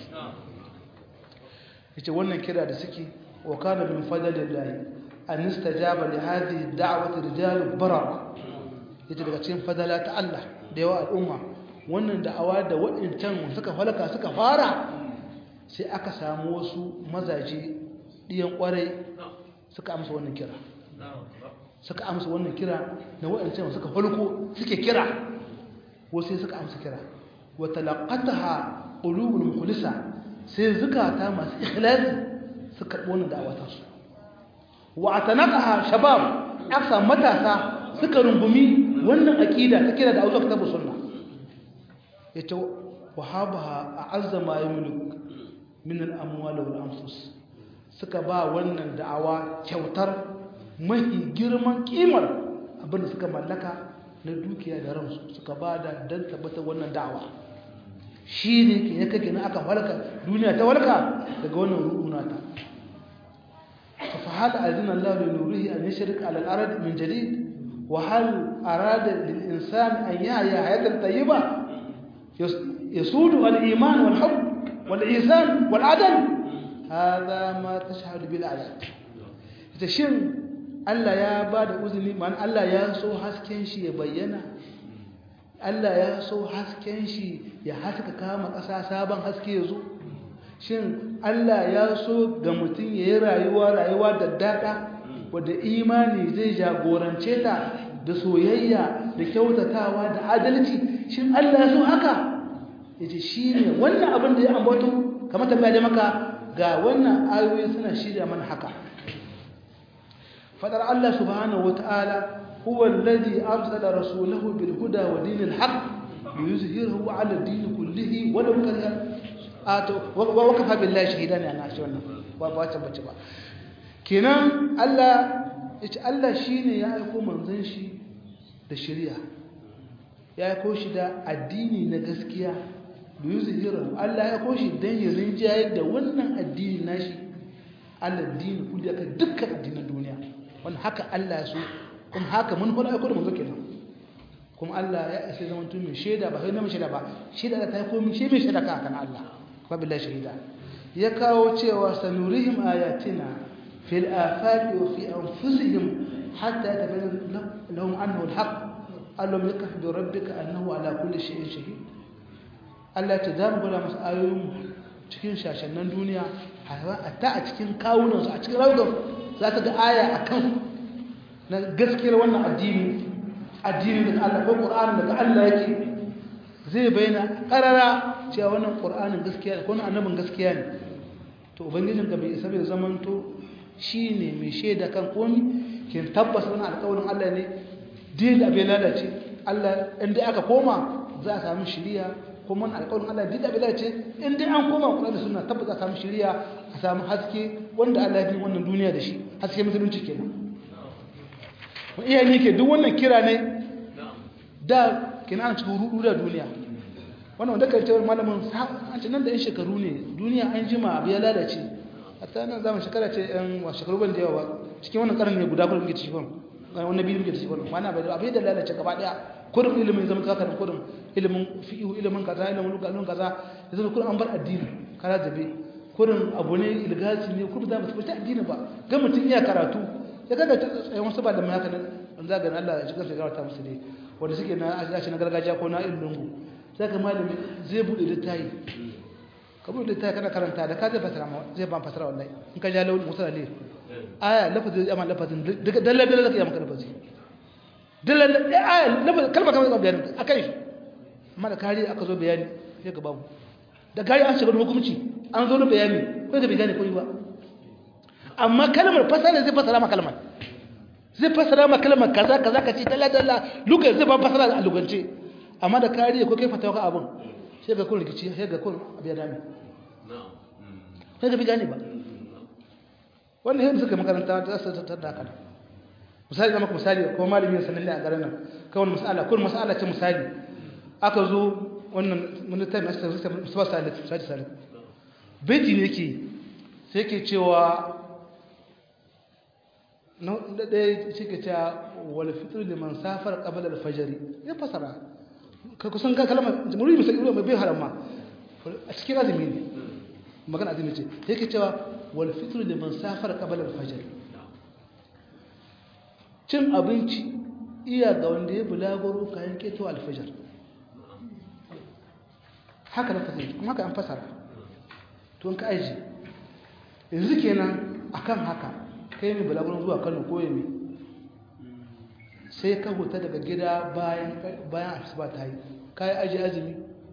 yace wannan kira da suke wa kana min fadlillahi an istajaba li hadhihi da'wati rijal barar yace daga cikin fadala ta Allah da yawa al'umma wannan da'awa da waɗancan suka falaka suka fara sai aka samu wasu mazaje diyan kwarai suka amsa wannan kira suka amsa wannan kira na waɗancan suka falko suke kira wasu suka amsa kira wa talaqataha qulubul mukhlisa sai zukata masu ikhlasi suka karɓi wannan da'awa ta su wa atanaqaha shabab aksa matasa suka rungumi wannan aqida ta kira da Allah kitabu sunna yace wahabaha a'azza ma yamlik min al-amwal wal anfus suka ba wannan da'awa kyautar mafi girman kimar abinda suka mallaka na dukiya da ransu suka ba da don tabbatar wannan da'awa shi ne ke ya kake na aka walka duniya ta walka daga wannan rukuna ta فهل أذن الله لنوره أن يشرك على الأرض من جديد وهل أراد للإنسان أن يحيا حياة طيبة يسود الإيمان والحب والإيثان والعدل هذا ما تشهد بالآيات تشين Allah ya ba da uzini man Allah ya so hasken shi ya bayyana Allah ya so hasken shi ya haska kama ƙasa sabon haske ya zo shin Allah ya so ga mutum ya yi rayuwa rayuwa da daɗa wadda imani zai jagorance ta da soyayya da kyautatawa da adalci shin Allah ya so haka ya ce shi ne wannan abin da ya ambato kamar tambaya da maka ga wannan ayoyi suna shirya mana haka fadar Allah subhanahu wata'ala huwa alladhi arsala rasulahu bil huda wa dinil haqq liyuzhirahu 'ala ad-din kullihi wa law kariha ato wa kafa billahi shahidan ana shi wannan ba ba ta bace ba kenan Allah yace Allah shine ya aiko manzon shi da shari'a ya aiko shi da addini na gaskiya liyuzhirahu Allah ya aiko shi dan ya rinjaye da wannan addini nashi Allah addini kulli aka dukkan addinan duniya wannan haka Allah ya so kuma haka mun fara aiko da manzo kenan kuma Allah ya isa zaman tun mai shaida ba sai na mai shaida ba shaida da ta yi komi shi mai shaida kan Allah wabillahi shahida ya kawo cewa sanurihim ayatina fil afaqi wa fi anfusihim hatta yatabayyana lahum annahu alhaq allam yakaf bi rabbika annahu ala kulli shay'in shahid Allah ya tada mu masu ayoyin cikin shashannan duniya hatta a cikin kawunan su a cikin rawdan za ta ga aya akan na gaskiyar wannan addini addini daga Allah ko Qur'ani daga Allah yake zai bayyana karara cewa wannan Qur'anin gaskiya ne ko wannan annabin gaskiya ne to ubangijin ka bai isa bai zamanto shine mai shaida kan komi kin tabbas wannan alƙawarin Allah ne din da bai lalace Allah inda aka koma za a samu shiriya kuma wannan alƙawarin Allah din da bai lalace inda an koma Qur'ani da sunna tabbas za a samu shiriya a samu haske wanda Allah ya bi wannan duniya da shi haske musulunci kenan iyaye ke duk wannan kira ne da kina an cikin rudu da duniya wannan wanda kai tawar malamin an ce nan da yan shekaru ne duniya an jima abu ya lalace hatta nan zaman shekara ce yan wa shekaru ban da yawa ba cikin wannan karni guda kuma muke cikin wannan biyu muke cikin wannan ba abu da lalace gaba daya kurum ilimin zama kaka da kurum ilimin fi'u ilimin kaza ilimin lugalun kaza yanzu kurum an bar addini kara zabe kurum abu ne ilgasi ne kurum da ba su addini ba ga mutum iya karatu ya kaga tsayin wasu ba da mai haka nan zagan Allah ya shigar shekara ta musu ne wanda suke na ashe na gargajiya ko na irin lungu sai ka malami zai buɗe littafi ka buɗe littafi kana karanta da ka zai fasara ma zai ban fasara wallahi in ka ja launi musa ne aya lafazin zai amma lafazin daga dalla dalla zaka yi maka lafazi dalla aya lafazin kalma kalma zaka bayani akan shi amma da kari aka zo bayani sai ka babu da kari an shiga hukunci an zo da bayani ko da bai gane ko ba amma kalmar fasara zai fasara ma kalmar zai fasara ma kalmar kaza kaza kace dalla dalla lugar zai ba fasara a lugance amma da kariya ko kai fatawa ka abun sai ga kun rikici sai ga kun abiya dami sai ga bi gane ba wannan yadda suka makaranta ta su ta da kana misali da maka misali ko malami sanan ne a garin nan kawai mas'ala kun mas'ala ce misali aka zo wannan mun ta mai sai sai musa salit sai salit baiti ne yake sai ke cewa na ɗaya cike ta wal fitr liman safar qabla al-fajr ya fasara ka kusan ka kalmar muri misali mai bai harama a cikin azumi ne magana azumi ce yake cewa wal fitr liman safar qabla al-fajr cin abinci iya ga wanda ya bulagoro kayan keto al-fajr haka da fasara kuma haka an fasara to ka aiji yanzu kenan akan haka kai mai balagunan zuwa kano ko yami sai ka huta daga gida bayan bayan asuba ta yi ka yi aji azumi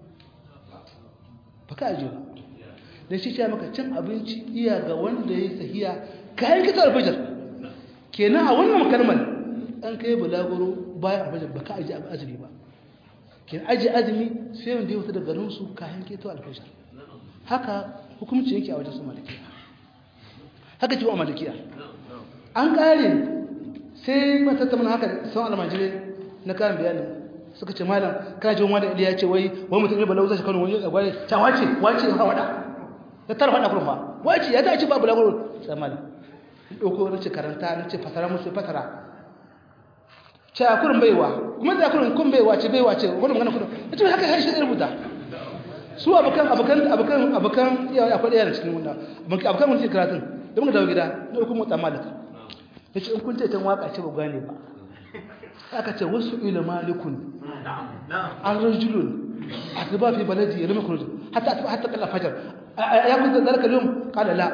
ba ka aji ba da shi ce maka cin abinci iya ga wanda ya yi sahiya kayan kita alfajar kenan a wannan kalmar an kai balaguro bayan alfajar ba ka aji azumi ba kenan aji azumi sai wanda ya huta daga garinsu kayan kita alfajar haka hukumci yake a wajen su malikiya haka ce wa malikiya an ƙare sai matattamin haka sun almajirai na karin bayani suka ce malam kana jin wani iliya ce wai wani mutum ne balau zai kano wani a gwari ta wace wace ha wada ya tara fada kurma wace ya ta ce babu lagoro sai malam ɗauko na ce karanta na ce fasara musu fasara ce a kurin baiwa kuma da kurin kun baiwa ce baiwa ce wani magana kurin ya ce haka harshe ya rubuta su abokan abokan abokan abokan iyawa akwai ɗaya da cikin wannan abokan wani karatun da muka dawo gida na ɗauko motsa malaka ya ce in kun ce tan waka ce ba gane ba aka ce wasu ila malikun an rajulun a zuba fi baladi ya rama kuruji hatta hatta kalla fajar ya kun zalika lum qala la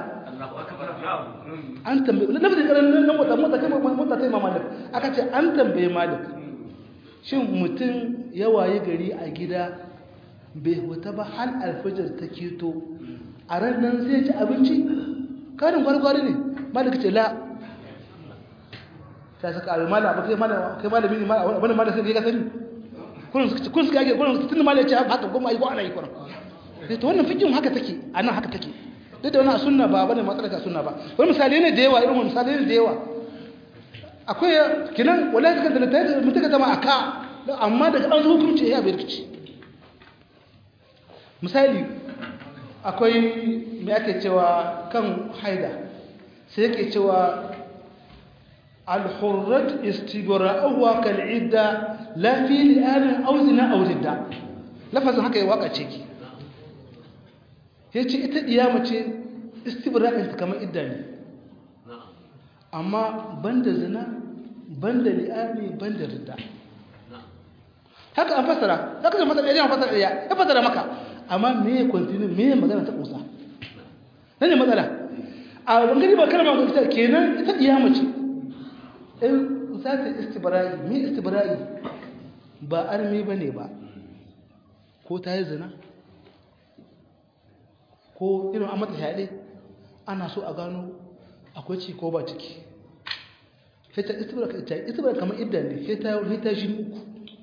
an tambaye lafazin karan nan mota mota kai mota sai malik aka ce an tambaye malik shin mutum ya waye gari a gida bai huta ba har alfajar ta keto a ran nan zai ci abinci karin gwargwari ne malik ce la ta saka abin mala ba kai malami ne wani mala sai ka sani kun suka yake kun tun mala ya ce haka kuma yi ko ana yi kuran sai to wannan fikin haka take a nan haka take duk da wani a sunna ba bane matsala ta sunna ba wani misali ne da yawa irin misali ne da yawa akwai kinan wallahi kaga da ta mutaka zama aka amma daga an zo hukunci ya bai rikici misali akwai me ake cewa kan haida sai yake cewa الحرة استبراءها كالعدة لا في لآن أو زنا أو ردة لفظ هكا يواقع تشيكي yace ita diyama ce istibra'in ta kamar idda ne amma banda zina banda li'ani banda ridda haka an fasara haka zan fasara ya fasara ya ya fasara maka amma me ya continue me ya magana ta kusa nan ne matsala a bangare ba kalma ko ita kenan ita diyama ce in za ta istibra'i me istibra'i ba armi bane ba ko ta yi zina ko irin an mata shaɗe ana so a gano akwai ci ko ba ciki fita istibra kamar idda ne fita shi uku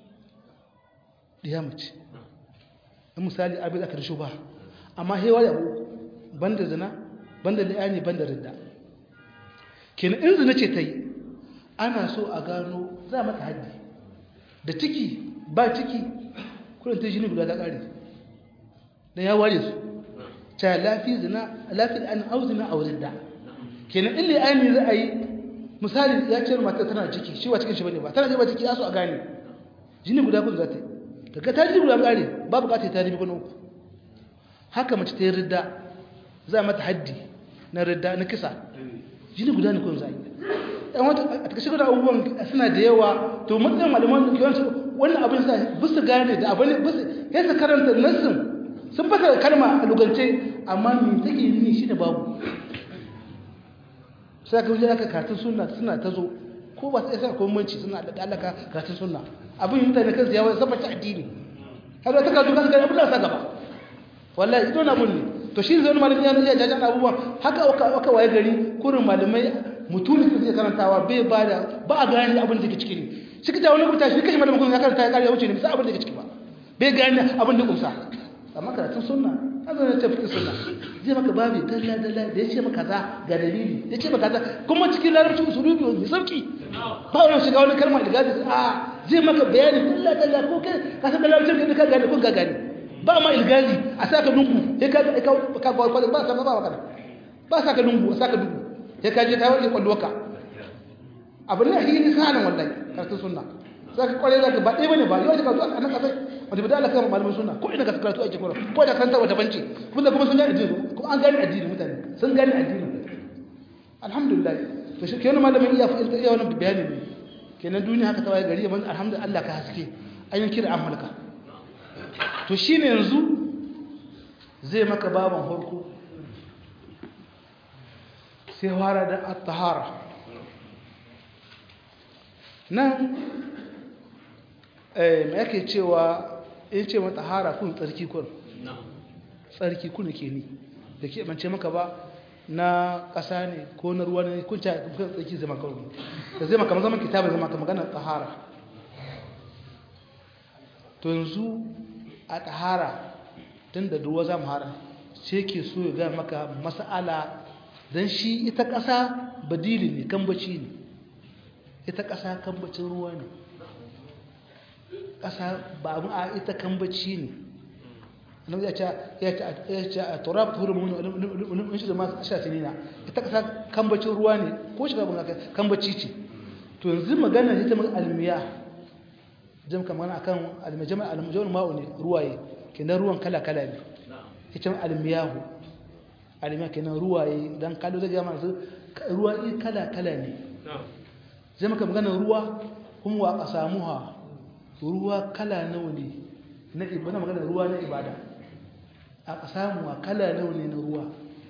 ɗiya mace in misali abin aka rishu ba amma hewa da uku banda zina banda li'ani banda ridda kenan in zina ce ta yi ana so a gano za mata haddi da ciki ba ciki kudin ta jini guda ta ƙare da ya ware su ta lafi zina lafi an auzina a wurin da kenan ille ainihin za a yi misali ya ce mata tana ciki shi wa cikin shi bane ba tana ba ciki ya so a gane jini guda kudu za ta yi daga ta jini guda kare ba bukatar ta ribi uku haka mace ta yi ridda za a mata haddi na ridda na kisa jini guda ne kun za a yi yan wata a takashe guda abubuwan suna da yawa to matsayin malaman da yawanci wannan abin sa bisa gane da abin bisa ya sa karanta nassin sun fasa kalma a lugance amma me take yi shi da babu sai ka wuce aka katun sunna suna ta zo ko ba sai sai komanci suna da alaka katun sunna abin yin mutane kansu yawa zama ta addini har da ta kazo kansu kai abin da sa gaba wallahi ito na mun ne to shi zai wani malami ya iya jajan abubuwa haka aka waye gari kurin malamai mutumi su zai karantawa bai ba da ba a gane abin da ke ciki ne shi ka wani rubuta shi kashi malamin kun ya karanta ya kare ya wuce ne bisa abin da ke ciki ba bai gane abin da kumsa amma karatun sunna haka ne tafi sunna zai maka babi dalla dalla da yace maka za ga dalili yace maka za kuma cikin larabci usulubi mai sauki ba wani shiga wani kalma da gaji a zai maka bayani dalla dalla ko kai ka san larabci da ka gane kun ga gane ba ma ilgazi a saka dungu sai ka ka ka ba ba sa ba ba ba saka dungu a saka dungu sai ka je ta wani kwallo ka abin da shi ne sanan wallahi karatun sunna sai ka kware zaka ba ɗaya bane ba yau ka zo a nan kasai wanda bi da Allah kan malamin sunna ko ina ka karatu ake kora ko da karanta wata banci kuma kuma sun gane addini kuma an gane addini mutane sun gane addini alhamdulillah to shi kenan malamin iya fa'ilta iya wannan bayani ne kenan duniya haka tawaye gari ban alhamdulillah Allah ka haske an yi kira amalka to shine yanzu zai maka baban farko sai fara da at-tahara nan eh me yake cewa in ce mata hara kun tsarki kun tsarki kun ke ni da ke bance maka ba na ƙasa ne ko na ruwa ne kun ta kun tsarki zama kawai da zai maka zaman kitabin zama ka magana tahara to yanzu a tahara tun da ruwa za mu hara sai ke so ya gaya maka mas'ala don shi ita ƙasa badili ne kambaci ne ita ƙasa kambacin ruwa ne ƙasa ba mu a ita kambaci ne annabi ya ce ya ce ya ce a turab tuhuru mun mun shi da ma sha tinina ita ƙasa kambacin ruwa ne ko shi ba kambaci ce to yanzu magana ita mun almiya jam kamar akan almajama almujawar ma'u ne ruwaye kenan ruwan kala kala ne ita almiyahu almiya kenan ruwaye dan kallo zai ga masu ruwa kala kala ne zai maka magana ruwa kuma wa qasamuha ruwa kala nawa ne na ibada magana ruwa na ibada a qasamuha kala nawa ne na ruwa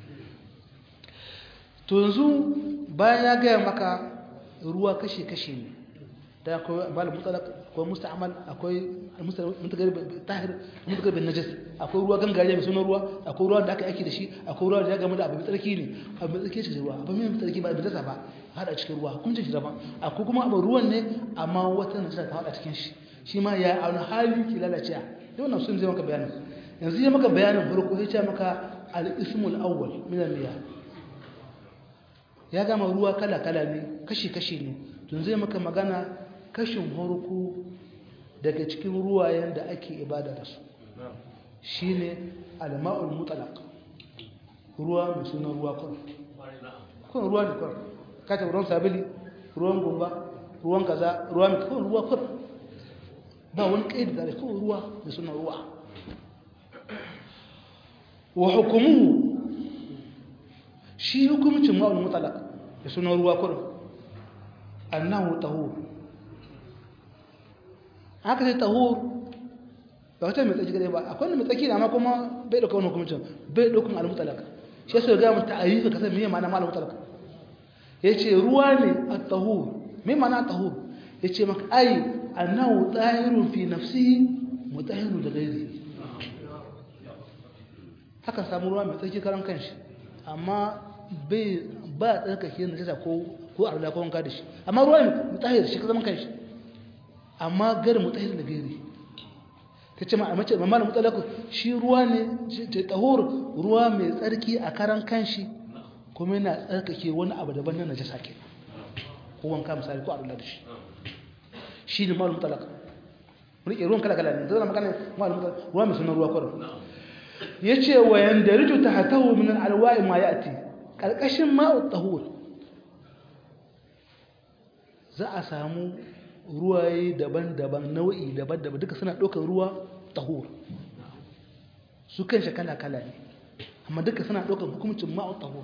to yanzu bayan ya gaya maka ruwa kashe-kashe ne da akwai bala mutalak akwai musta'amal akwai tahir mutagar bin najas akwai ruwa gangare mai sunan ruwa akwai ruwa da aka yaki da shi akwai ruwa da ya gama da abu mai tsarki ne abu mai tsarki cikin ruwa abu mai tsarki ba bisa ba hada cikin ruwa hukuncin shi daban akwai kuma abu ruwan ne amma wata najasa ta hada cikin shi shi ma ya auna hali ki lalace da wannan sun zai maka bayanin yanzu ya maka bayanin farko ya ce maka al-ismul awwal min al-miyah ya gama ruwa kala-kala ne kashi-kashi ne tun zai maka magana kashin harko daga cikin ruwayen da ake ibada da su shi ne alma'ul mutalak ruwa mai sunan ruwa kun kun ruwa ne kun kata ruwan sabili ruwan gumba ruwan kaza ruwa mai kun ruwa kun ba wani ƙaidi da kun ruwa mai sunan ruwa wa hukumu shi hukumcin ma'ul mutalaq da sunan ruwa kurum annahu tahur haka sai tahur ba wata mai tsaki gare ba akwai mai tsaki amma kuma bai dauka wani hukumcin bai daukan al mutalaq shi sai ga mu ta'arifa kasan me ma'ana ma'al mutalaq yace ruwa ne at-tahur me ma'ana tahur yace maka ai annahu tahirun fi nafsihi mutahhirun da ghairihi haka samu ruwa mai tsaki karan kanshi amma bai ba tsarkake na jasa ko ko arla ko wanka da shi amma ruwa ne mutahir shi ka zaman kanshi amma gari mutahir da gari ta ce ma mace mamma mutalaku shi ruwa ne ta tahur ruwa mai tsarki a karan kanshi kuma yana tsarkake wani abu daban na najasa ke ko wanka misali ko arla da shi shi ne mal mutalaka rike ruwan kala kala ne zai magana mal mutalaka ruwa mai sunan ruwa kwarar yace wa yandariju tahtahu min alwa'i ma yati karkashin ma'u tahur za a samu ruwaye daban-daban nau'i daban-daban duka suna ɗaukar ruwa tahur su kanshi kala-kala ne amma duka suna ɗaukar hukumcin ma'u tahur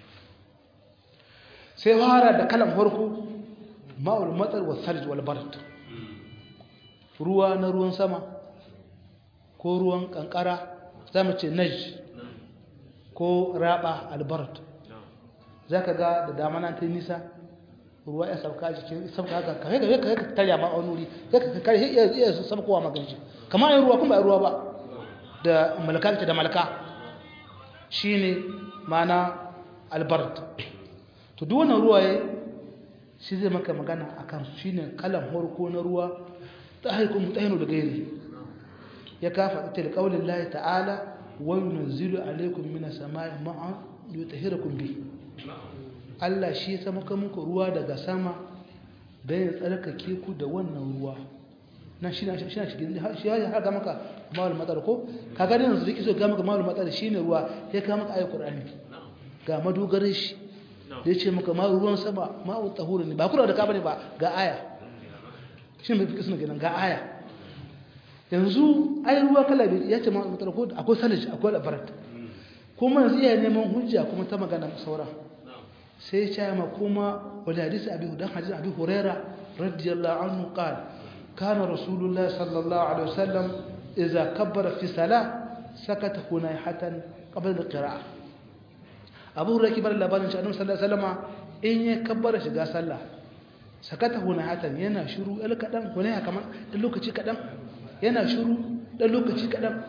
sai fara da kalan farko ma'ul matsar wa sarj wal bard ruwa na ruwan sama ko ruwan kankara za mu ce naj ko raba albarat za ka ga da damana ta nisa ruwa ya sauka a jikin sauka haka kare kare kare ka tarya ma a wuri zai ka kare iya iya su sama kowa maganci kama yin ruwa kuma yin ruwa ba da malaka da malaka shine mana albarat to duk wannan ruwaye shi zai maka magana akan shine kalan horko na ruwa ta haikun mutahinu da gairi ya kafa ita da ƙaunin lahi ta'ala wani nunzilu alaikun mina sama'i ma'an da ta hira kumbi Allah shi ya sama muku ruwa daga sama don ya tsarkake ku da wannan ruwa nan shi na shi shi ya haga maka mawal matsar ko ka gani yanzu da kiso ga maka mawal matsar shi ne ruwa ya kama maka ayyukan ƙur'ani ga madogarin shi da ya ce maka ma ruwan sama ma'ul tahuru ne ba kula da ka bane ba ga aya shi ne mafi kisna kenan ga aya yanzu ai ruwa kala biyu ya ce ma'ul matsar ko akwai salij akwai labarat kuma yanzu iya neman hujja kuma ta magana saura sai ya ce ma kuma wani hadisi abi dan hadisi abi huraira radiyallahu anhu qala kana rasulullah sallallahu alaihi wasallam idza kabbara fi salah sakata hunayhatan qabla al-qira'ah abu hurairah kibar labarin shi annabi sallallahu alaihi wasallam in ya kabbara shiga sallah sakata hunayhatan yana shiru el kadan hunayha kaman dan lokaci kadan yana shiru dan lokaci kadan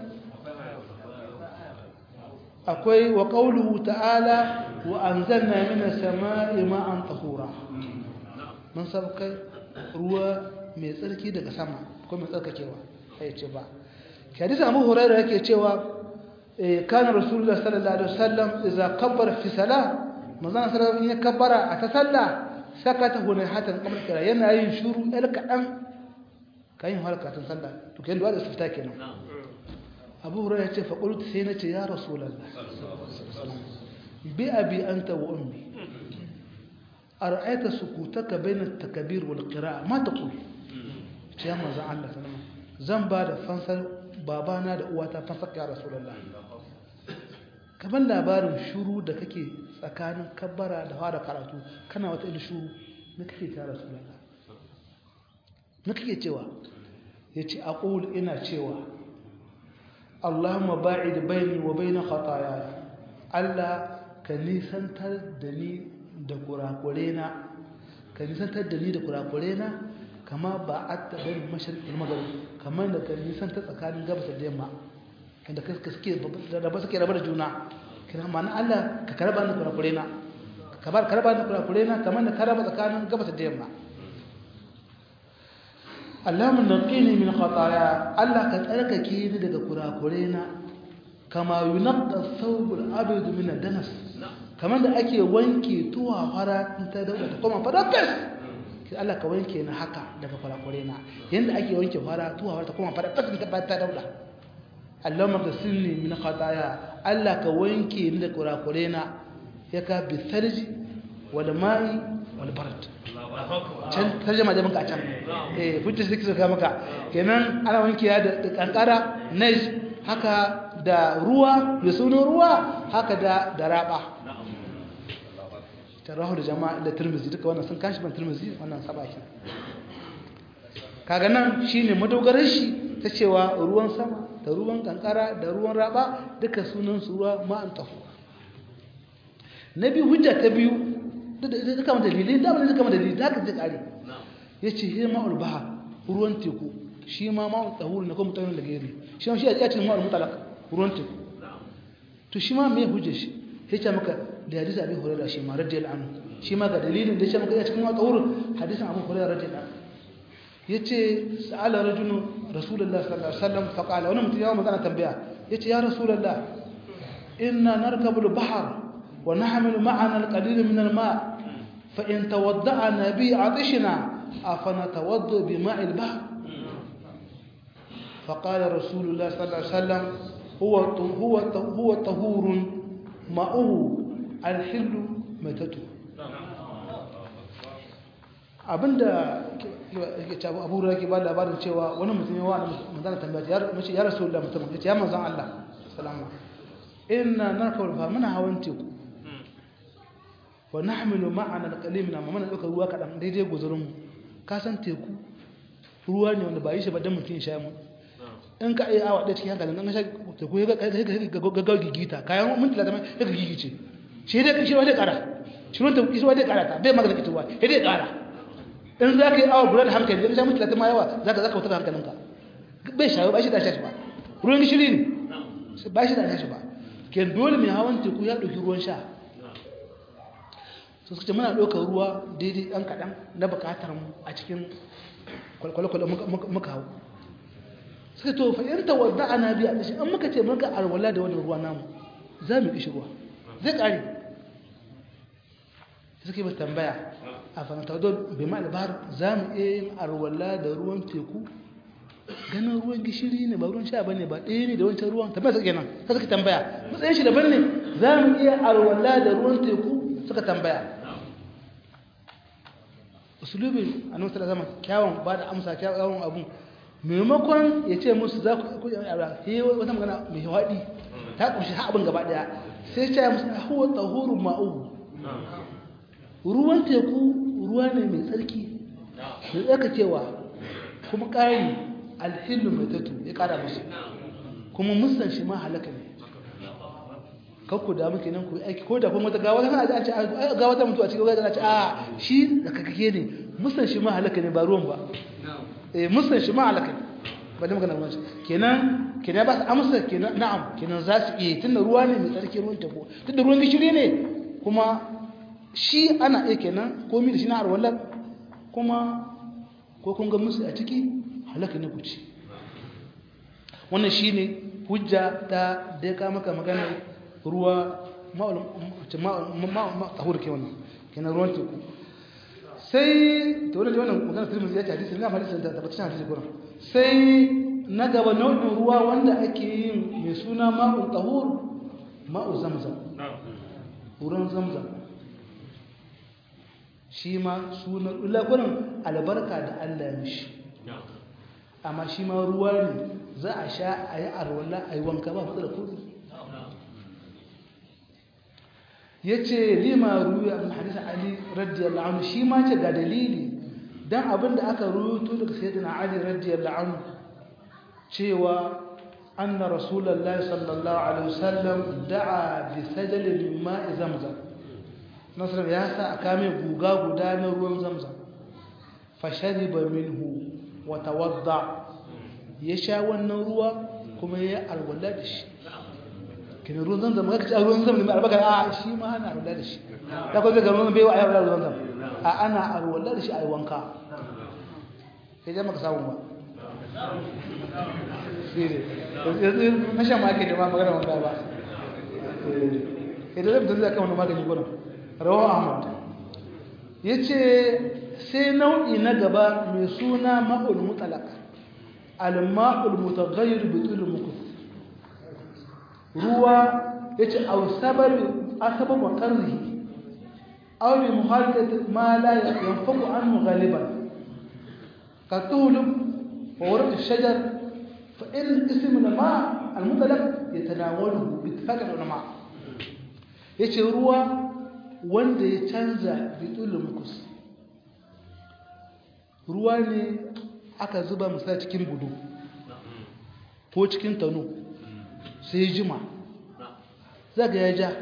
akwai wa qawluhu ta'ala wa anzalna minas sama'i ma'an tahura mun sabkai ruwa mai tsarki daga sama ko mai tsarkakewa sai ce ba hadisi Abu Hurairah yake cewa kana Rasulullah sallallahu alaihi wasallam idza kabbara fi salah manzon sallallahu alaihi kabbara a ta sallah sakata huna hatan kamar kira yana yin shuru el kadan kayin harkatun sallah to kai da istifta kenan Abu Hurairah ya ce fa qultu sai nace ya Rasulullah bi abi anta wa ummi ara'aita sukutaka bayna at-takbir wal qira'a ma taqul ya manzon Allah sallallahu alaihi wasallam zan ba da fansar babana da uwata fansar ya rasulullah kaban labarin shuru da kake tsakanin kabbara da fara karatu kana wata ilu shuru na kake ta rasulullah na kake cewa yace aqul ina cewa Allahumma ba'id baini wa baina khataaya Allah ka nisantar da ni da kurakurena ka nisantar da ni da kurakurena kama ba a taɓa masharƙin magana kamar da ka nisantar tsakanin gabas da yamma inda ka suke raba suke raba da juna kina ma'ana Allah ka karba ni kurakurena ka bar karba ni kurakurena kamar da ka raba tsakanin gabas da yamma Allahumma naqini min khataaya Allah ka tsarkake ni daga kurakurena kama yunqqa thawbul abid min ad-danas kamar da ake wanke tuwa fara in ta dauda ta koma fara fes sai Allah ka wanke ni haka daga kurakurena yanda ake wanke fara tuwa fara ta koma fara fes ta ta dauda Allahumma ghsilni min khataaya Allah ka wanke ni daga kurakurena ya ka bi sarji wal ma'i wal barad can tarjama da maka can eh fitta sai suka maka kenan ana wanke ya da kankara nais haka da ruwa da sunan ruwa haka da da raba tarahu da jama'a da tirmizi duka wannan sun kashi ban tirmizi wannan sabaki kaga nan shine madogarar shi ta cewa ruwan sama da ruwan kankara da ruwan raba duka sunan su ruwa ma'an tahu na biyu hujja ta biyu da kama dalilai da abin da kama dalilai da haka zai kare ya ce shi ma'ul bahar ruwan teku shi ma ma'ul tsahuri na kuma mutanen da gari shi ma shi a cikin ma'ul mutalak ruwan teku to shi ma mai hujjar shi ya ce maka da hadisi abin hulera shi ma radiyal anu shi ma ga dalilin da ya ce maka ya cikin ma'ul tsahuri hadisin abin hulera radiyal anu ya ce sa'ala rajulu rasulullah sallallahu alaihi wasallam faqala wani mutum yawan magana tambaya ya ce ya rasulullah inna narkabul bahar ونحمل معنا القليل من الماء فإن توضأنا به عطشنا أفنتوضأ بماء البحر فقال رسول الله صلى الله عليه وسلم هو هو هو طهور ماؤه الحل ميتته abinda abu da ke ba labarin cewa wani mutum ya wani manzana tambaya ya rasu da mutum ya ce ya manzan Allah salama ina narkar fa muna hawan teku wa nahmilu ma'ana alqalil min amma mana dauka ruwa kadan daidai guzurin mu ka san teku ruwa ne wanda ba yi shi ba dan mutun sha mu in ka iya awa da cikin hankalin an sha teku ya ga ga gigita kayan mun tilata mai ga gigice shi dai shi wanda kara shi wanda shi wanda kara ta bai magana ita wa sai dai kara in za ka yi awa guda da hankali in sha mun tilata ma yawa zaka zaka wutar hankalinka bai shawo ba shi da shi ba ruwan gishiri ne ba shi da shi ba ke dole mai hawan teku ya ɗauki ruwan sha su suka ce muna ɗaukar ruwa daidai ɗan kaɗan na buƙatar mu a cikin kwalkwale muka hau suka to fa'yanta wadda ana biya da shi an muka ce muka arwala da wannan ruwa namu za mu ƙishi ruwa zai ƙare suka yi ba tambaya a fahimta wadda bai ma albar za mu iya yin arwala da ruwan teku ganin ruwan gishiri ne ba ruwan sha bane ba ɗaya ne da wancan ruwan tambaya suka kenan sai suka tambaya matsayin shi daban ne za mu iya arwala da ruwan teku suka tambaya usulubin annabi sallallahu alaihi wasallam kyawun ba da amsa kyawun abun maimakon ya ce musu za ku ku ara he wata magana mai wadi ta kunshi ha abin gaba daya sai ya ce musu huwa tahuru ma'u ruwan teku ruwa ne mai tsarki mai tsarkakewa kuma ƙari alhillu mai tattu ya ƙara musu kuma musan shi ma halaka ne kakku da muke nan ku aiki ko da kuma wata gawa tana a ce gawa ta mutu a cikin gawa ce a shi da kakake ne musan shi ma halaka ne ba ruwan ba eh musan shi ma halaka ne ba da magana ruwan kenan kenan ba su amsa kenan na'am kenan za su iya tunda ruwa ne mai tsarki ruwan tafo tunda ruwan gishiri ne kuma shi ana iya kenan komi da shi na arwallar kuma ko kun ga musu a ciki halaka ne ku ci wannan shine hujja ta da ya kama maka magana ruwa ma'ahur ke wannan kenan ruwan teku sai ta wani wannan magana turmuzi ya ce hadisi na hadisi da tabbacin hadisi gurin sai na gaba nau'in ruwa wanda ake yin mai suna ma'un tahur ma'u zamzam ruwan zamzam shi ma sunan ulagunan albarka da allah ya mishi amma shi ma ruwa ne za a sha a yi arwala a yi wanka ba matsala kudi yace lima ruya min hadith ali radiyallahu anhu shi ma ce ga dalili dan abinda aka ruwaito daga sayyidina ali radiyallahu anhu cewa anna rasulullahi sallallahu alaihi wasallam da'a bi sajal min ma'i zamzam nasr ya sa aka mai guga guda na ruwan zamzam fashariba minhu wa tawadda ya sha wannan ruwa kuma ya alwala da shi kina ruwan zamzam ga kace ruwan zamzam ne albaka a shi ma ana alwala da shi da ko ga ruwan bai wa ayi alwala ruwan zamzam a ana alwala da shi ayi wanka sai jama'a ka samu ba yanzu na shan maki da ma magana wanka ba idan zai mutum zai kama magani gudun rawan ahmad ya ce sai nau'i na gaba mai suna ma'ul mutalak al-ma'ul mutaghayyir bitul mukus ruwa ya ce a sabar asabar wa karni aw bi muhallat ma la yanfaku anhu ghaliban ka tulub wa warq ash-shajar fa in ism al-ma' al-mutalak yatanawalu bi ittifaq al-ulama yace ruwa wanda ya canza bitul mukus ruwa ne aka zuba musa cikin gudu ko cikin tano sai jima zaga ya ja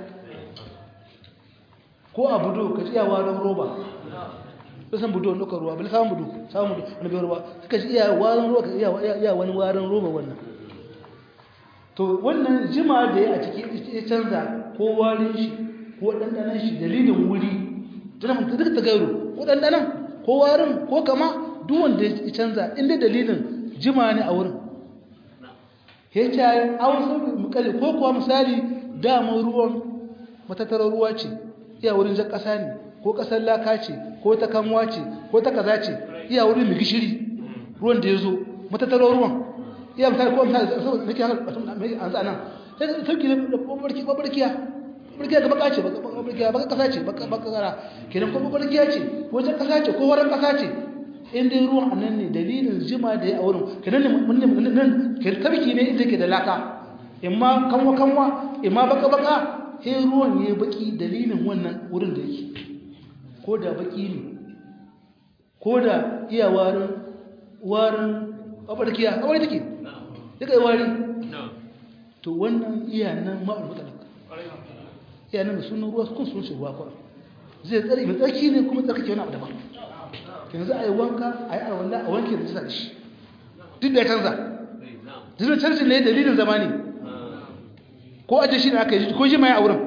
ko a budo ka ci yawa don roba bisan budo nuka ruwa bil samun budo samun budo wani bai ruwa suka ci iya warin ruwa ka iya wani warin roba wannan to wannan jima da ya a ciki ya canza ko warin shi ko ɗanɗanan shi dalilin wuri tana mutu duka ta gairo ko ɗanɗanan ko warin ko kama duk wanda ya canza inda dalilin jima ne a wurin ya ce a wasu mukali ko kuwa misali damar ruwan matattarar ruwa ce iya wurin jan ƙasa ne ko ƙasar laka ce ko ta kanwa ce ko ta kaza ce iya wurin mai gishiri ruwan da ya zo matattarar ruwan iya misali ko misali saboda nake haka mai an sa nan sai sauki ne da babarkiya babarkiya ga baka ce babarkiya baka kasa ce baka kara kenan ko babarkiya ce ko jan ƙasa ce ko waran ƙasa ce in dai ruwan annan ne dalilin jima da ya a wurin kenan ne mun ne nan ke tabki ne inda ke da laka imma kanwa kanwa imma baka baka sai ruwan yayi baki dalilin wannan wurin da yake ko da baki ne ko da iya warin warin kabarkiya kabari take duka yi wari to wannan iya nan ma'ul mutalaka iya nan sunan ruwa kun sun shi ruwa kwa zai tsare mai tsarki ne kuma tsarkake wani abu daban yanzu a yi wanka a yi arwallah a wanke da jisa da shi duk da ya canza duk da canza ne dalilin zama ne ko ajiye shi ne aka yi ko shi mai a wurin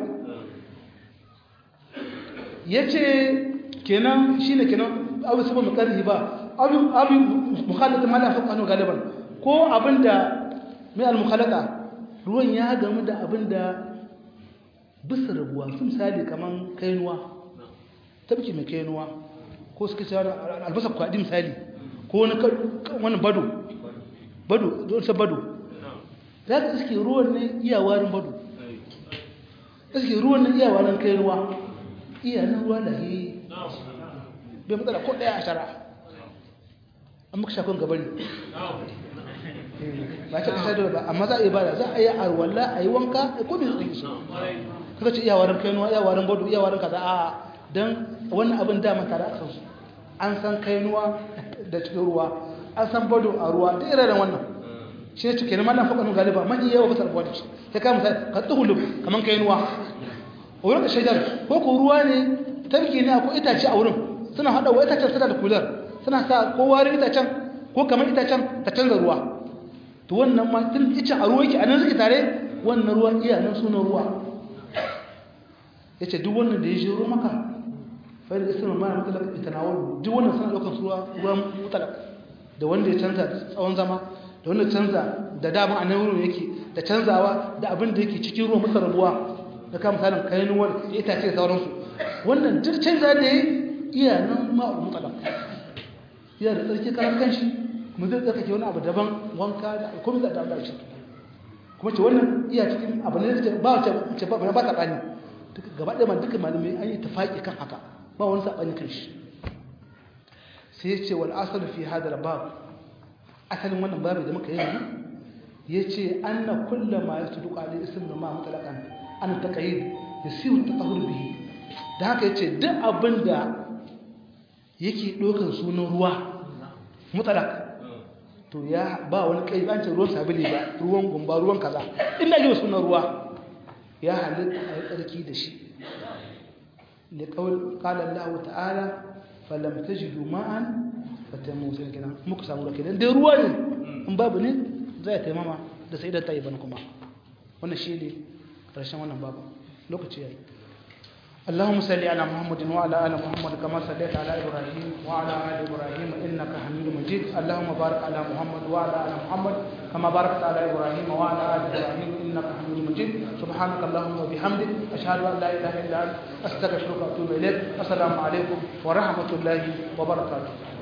ya ce kenan shi ne kenan abu sabon makarri ba abu mukhalata ma lafi kanu galiban ko abin da mai al-mukhalata ruwan ya gamu da abin da bisa rabuwa sun misali kamar kainuwa tabki mai kainuwa ko suka ce albasa kwaɗi misali ko wani bado bado don sa bado za ka iske ruwan ne iyawarin bado iske ruwan ne iyawarin kai ruwa iyanin ruwa da yi bai matsala ko ɗaya a shara an maka shakon gabari ba ce kasa da ba amma za a yi bada za a yi arwalla a yi wanka a kome su yi su kaka ce iyawarin kai ruwa iyawarin bado iyawarin kaza a don wannan abin dama tare a kansu an san kainuwa da cikin ruwa an san bado a ruwa da irin wannan shi ne cikin mallan faƙonu galiba man iya yawa basar ruwa da shi ta kama misali ka tsuhulu kamar kainuwa a wurin da shaidar ko ko ruwa ne tarki ne ko itace a wurin suna haɗa wa itacen suna da kular suna sa ko warin itacen ko kamar itacen ta canza ruwa to wannan ma tun icen a ruwa yake a nan suke tare wannan ruwan iya nan sunan ruwa ya ce duk wannan da ya shiro maka fa'ida ismin ma mutalak itanawul duk wannan suna daukar ruwa ruwan mutalak da wanda ya canza tsawon zama da wanda canza da dama a nan wurin yake da canzawa da abin da yake cikin ruwan masa rabuwa da kama misalin kainuwar da itace da sauransu wannan duk canza da ya iya nan ma'ul mutalak iya da tsarki karan kanshi mu zai tsarkake wani abu daban wanka da komai da Allah shi kuma ce wannan iya cikin abu ne da ba ce ba ba ta bani gaba ɗaya ma duka malamai an yi tafaƙi kan haka ba wani saɓani kan shi sai ya ce wal asali fi hadar bab asalin wannan babu da muka yi ya ce an na kulla ma ya tudu ƙwale isim da ma mutalakan an ta ƙayi yasiru tatahur bihi da haka yace duk abinda yake dokan sunan ruwa mutalak to ya ba wani kai an ce ruwan sabili ba ruwan gumba ruwan kaza ina yi sunan ruwa ya halitta a yi tsarki da shi da kala Allah ta'ala falam tajidu ma'an fatamu sai kenan muku samu da kenan dai ruwa ne in babu ne zai taimama da sai da tayi ban kuma wannan shine karshen wannan babu lokaci yayi اللهم صل على محمد وعلى ال محمد كما صليت على ابراهيم وعلى ال ابراهيم انك حميد مجيد اللهم بارك على محمد وعلى ال محمد كما باركت على ابراهيم وعلى ال ابراهيم انك حميد مجيد سبحانك اللهم وبحمدك اشهد ان لا اله الا انت استغفرك واتوب اليك السلام عليكم ورحمه الله وبركاته